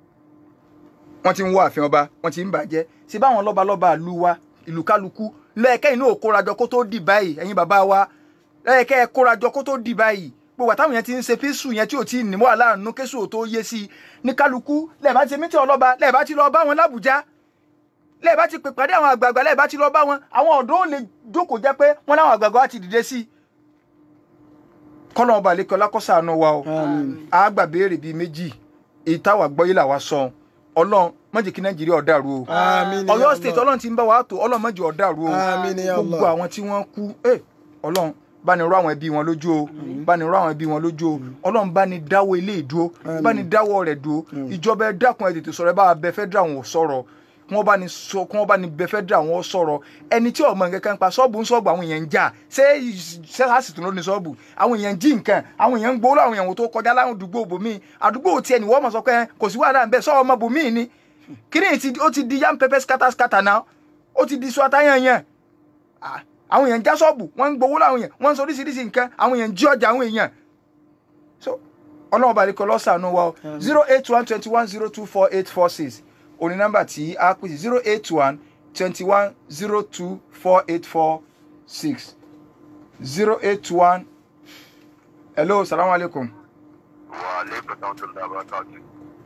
S3: wọ́n ti ń wọ ààfin ọba wọ́n ti ń bàjẹ́ ṣé báwọn lọ́ba lọ́ba ìlú wa ìlú kálukú lẹ́ẹ̀kẹ́ inú ò kórajọ kó tó dì báyìí ẹ̀yin bàbá wa lẹ́ẹ̀kẹ́ ẹ kórajọ kó tó dì báyìí gbogbo àtàwọn yẹn ti ń ṣe píṣù yẹn tí ò tí ì ní wàhálà nínú kéṣù ò tó yé sí i ní kálukú lẹ́ẹ̀bá ti mítí ọlọ́ba lẹ́ẹ̀bá ti lọ bá wọn lábùjá lẹ́ẹ̀bá ti pè pàdé àwọn àgbààgbà lẹ́ẹ̀bá ti lọ bá wọn àwọn ọ̀dọ́ ò lè jókòó jẹ́ pé wọ́n láwọn àgbààgbà wa ti dìde sí i kọ́nà ọba àlekọ́ lákọ́sàánú wa o
S1: Àmín.
S3: a gbà béèrè bíi méjì èyí táwa gbọ́ yìí làwa sọ ọlọ́run má jẹ́ kí nàìjíríà ó dàrú o
S1: Àmín ya
S3: ọ̀yọ́
S1: Allah.
S3: state ọlọ́run ti ń bá wa tó ọlọ́run má jẹ́ ó dàrú o
S1: Àmín ya Allah.
S3: gbogbo àwọn tí wọ́n kú ẹ ọlọ́run bá ní rọ àwọn ẹbí wọn lójú o bá ní rọ àwọn ẹbí wọn lójú o ọlọ́run bá ní dáwọ́ ilé ìdúró bá ní dáwọ́ rẹ̀ dúró ìjọba ẹ dákun ẹ tètè sọ̀rọ̀ ẹ bá wa bẹ federal wọn sọ̀rọ̀ kí wọ́n bá ní sọ kí wọ́n bá ní bẹ federal wọn sọ̀rọ̀ ẹni tí ọmọ nǹkan kan pa ṣọ́ọ̀bù ń ṣọ́ọ̀bù àwọn èèyàn ń jà ṣé sẹ́hásì tó ló ní ṣọ́ọ̀bù àwọn èèyàn ń jí nǹkan àwọn èèyàn ń gbowó láwọn èèyàn tó kọjá láwọn àdúgbò bòmíì àdúgbò tiẹ̀ ni wọ́n mọ̀ sọ pé kò sí wàhálà ń bẹ sọ́ọ̀ ọmọ bòmíì ni kíni ti ó ti di yam pepper scatter scatter náà ó ti di sọ àtàyàn yẹn Ah, àwọn èèyàn ń já ṣọ́ọ̀bù wọ́n ń gbowó láwọn èèyàn wọ́n ń sọ oríṣiríṣi nǹkan àwọn èèyàn ń jí ọjà àwọn èèyàn so ọlọ́run bá lè kọ́ lọ́sàánú wa o zero eight one twenty one zero two four eight four six òní nọ́mbà tí a pè sí zero eight one twenty one zero two four eight four six zero eight one hello salamu alaikum
S4: Waalaikum warahmatullahi wabarakatuh.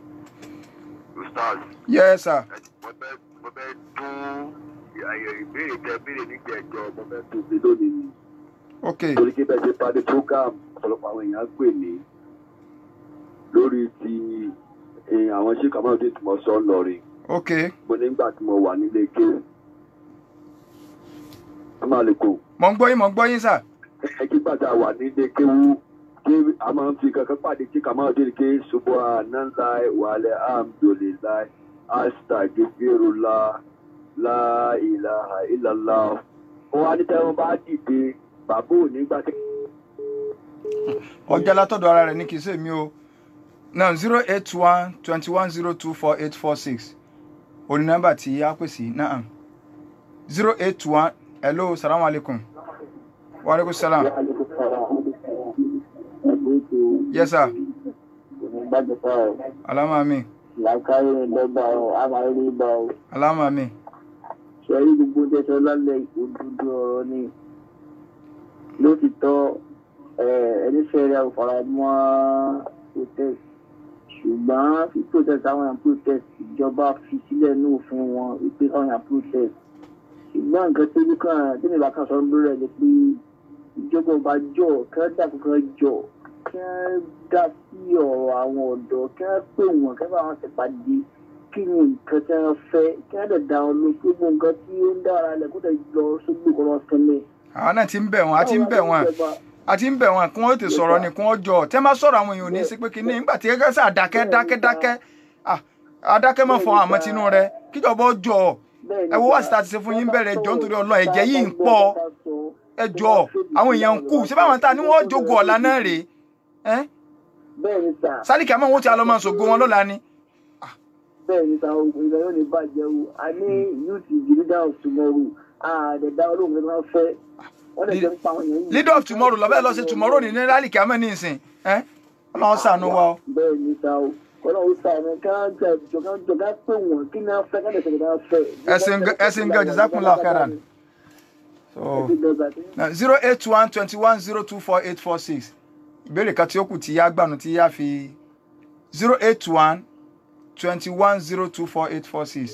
S4: Ustaz,
S3: yes sir
S4: ẹ- mo fẹ́ mo fẹ́ tún àyè ìbéèrè tẹ béèrè nígbà ẹjọ́ mo fẹ́ tún ṣe lónìí ni.
S3: ok
S4: Torí kí bẹ́ẹ̀ ṣe parí program ọ̀pọ̀lọpọ̀ àwọn èèyàn pè mí lórí ti eh, àwọn ṣé kàmáà tí mo sọ lọ́rin.
S3: ok
S4: Mo nígbà tí mo wà nílé kéwù. Amaleko,
S3: mo ń gbọ́ yín mo ń gbọ́ yín sir
S4: ẹ kí gbàdá wà nílé kéwù kí a máa ń fi kankan pàdé tí kàmáà dé ké subhanallah wàlẹ̀ alhamdulillah astagfirullah la ilaha illallah. Ó wá ní tẹ́wọ́n bá dìde bàbá ò ní gbà tí.
S3: ọjà látọ̀dọ̀ ara rẹ̀ ní kì í ṣe mi o now zero eight one twenty one zero two four eight four six òní nọ́mbà tí a pè sí náà zero eight one hello salamu alaikum wa alaikum salam yes sir alama mi
S5: làákàyè lọ́gbà ọ̀ àmàlẹ́ ìgbà ọ̀
S3: alama mi
S5: ṣẹ́rí gbogbo tẹ́sán lálẹ́ òdodo ọ̀rọ̀ ni lótìtọ́ ẹni fẹ́rẹ̀ ọ̀faramọ́ protest ṣùgbọ́n fi protest àwọn èèyàn protest ìjọba fi sílẹ̀ ní òfin wọn wípé àwọn èèyàn protest ṣùgbọ́n nǹkan tí nìkan tí nìbá kan sọ lórí ẹ̀ ni pé ìjọba ọba jọ kí wọ́n dàpọ̀ kí wọ́n jọ kí wọ́n dá sí ọ̀rọ̀ àwọn ọ̀dọ́ kí wọ́n pè wọ́n kí wọ́n bá wọn ṣèpàdé kí ni nǹkan tí wọ́n fẹ́ kí wọ́n dẹ̀ dá wọn lọ pé gbogbo nǹkan tí ó ń dára lẹ̀ kó dẹ̀ lọ sógbó kọ́ lọ sẹ́lẹ̀.
S3: àwọn náà ti ń bẹ̀ wọ́n a ti ń bẹ̀ wọ́n a ti ń bẹ̀ wọ́n kí wọ́n ti sọ̀rọ̀ ni kí wọ́n jọ tẹ́ máa sọ̀rọ̀ àwọn èèyàn ò ní sí pé kíní nígbà tí gẹ́gẹ́ sà dákẹ́ dákẹ́ dákẹ́ ah adákẹ́ mọ̀ fún àmọ́ tinú rẹ kíjọba ó jọ ẹ wo wá síta ti ṣe fún yín bẹ̀rẹ̀ ẹjọ́ nítorí ọlọ́ ẹ̀jẹ̀ yìí ń pọ̀ ẹjọ́ àwọn èèyàn ń kú ṣé báwọn ta ni wọ́n jogo ọ̀la náà rèé ẹ́
S5: bẹ́ẹ̀ ni sà
S3: sálíkì àmọ́ wọn ti alọ́ máa ṣògo wọn lọ́la ni
S5: bẹ́ẹ̀ ni sà ogun ìgbà yóò ní bàjẹ́ o a ní youth is the leader of tomorrow àdẹ̀dá olóògùn tó máa fẹ́ wọ́n lè jẹ́ ń pa àwọn èèyàn yìí.
S3: leader of tomorrow lọ́bẹ̀ lọ sí tomorrow ní sálíkì àmọ́ ní ìsìn ẹ́ ọlọ́run ṣàánú wa o.
S5: bẹ́ẹ̀ ni sà o ọlọ́run sàánú ká jẹ jọ ká jọ ká pè wọ́n kí ni a fẹ́ ká lè ṣe kí ni a fẹ́.
S3: ẹsìn ẹsìn gan jazakumullahu khairan. so zero eight one twenty one zero two four eight four six ìbéèrè kan tí ó kù tí yá gbànú tí yá fi zero eight one twenty one zero two four eight four six.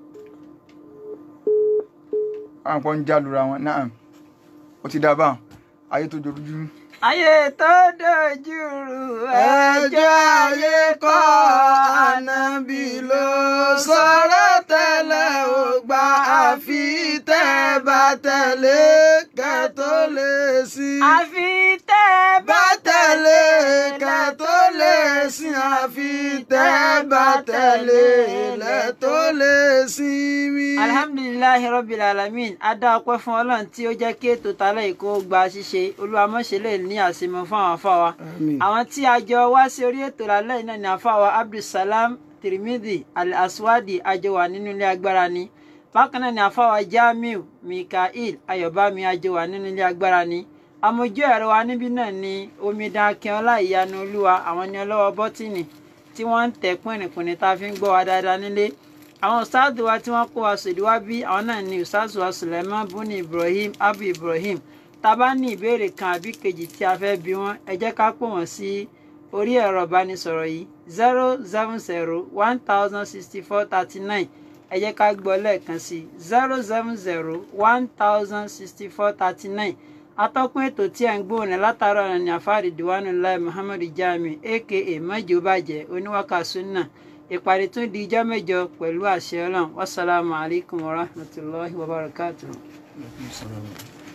S3: àwọn kan ń jálura wọn náà ó ti dá báwọn ayé tó dojú.
S2: ayé tó dojúrú
S1: ẹjọ́ ayé kọ́ ànábì ló sọ̀rọ̀ tẹ́lẹ̀ ò gbà àfi tẹ́ bá tẹ̀lé kẹ́ tó lè sí.
S2: àfi tẹ́
S1: bá tẹ̀lé kẹ́ tó lè sí àfi tẹ́ bá tẹ̀lé lẹ́ tó lè sí mi.
S2: alhamdulilayi rabbil alamin a dá ọpẹ́ fún Ọlọ́run tí ó jẹ́ kí ètò tálẹ ìkó gba ṣíṣe olùwàmọṣẹlẹ ní àṣemọ fún àwọn afáwa àwọn tí a jọ wá sí orí ètò lálẹ́ yìí náà ni afáwa abdulsalam tirimidi al-aswadi àjọ wà nínú ilé agbára ni bákan náà ni afáwa jamiu mikael ayọ̀bámi àjọ wà nínú ilé agbára ni amójú ẹ̀rọ wa níbí náà ni omidan akínọlá ìyanu olúwa àwọn ni ọlọ́wọ́ bọ́tìnì tí wọ́n ń tẹ̀ pínrìnpínrin tá a fi ń gbọ́ wa dáadáa nílé àwọn ustaadu wa tí wọ́n kó wa sòdí wá bí àwọn náà ni ustaadu wa suleiman buni ibrahim abu ibrahim tá a bá ní ìbéèrè kan àbí kejì tí a fẹ́ bi wọ́n ẹ jẹ́ ká pò wọ́n sí orí ẹ̀rọ ìbánisọ̀rọ̀ yìí zero seven zero one thousand sixty four thirty nine ẹ jẹ́ ká gbọ́ lẹ́ẹ̀kan sí zero seven zero one thousand sixty four thirty nine atọ́kùn ètò tí ẹ̀ ń gbóhùn látàárọ̀ ọ̀nà ní àfáàrí diwanu lai muhammadu jami aka mọ́jọ bàjẹ́ oníwàkà sunna ìpàdé tún di ijọ́ mẹ́jọ pẹ̀lú àṣẹ ọlọ́run wasalaamu alaykum wa rahmatulahi wa barakatuh.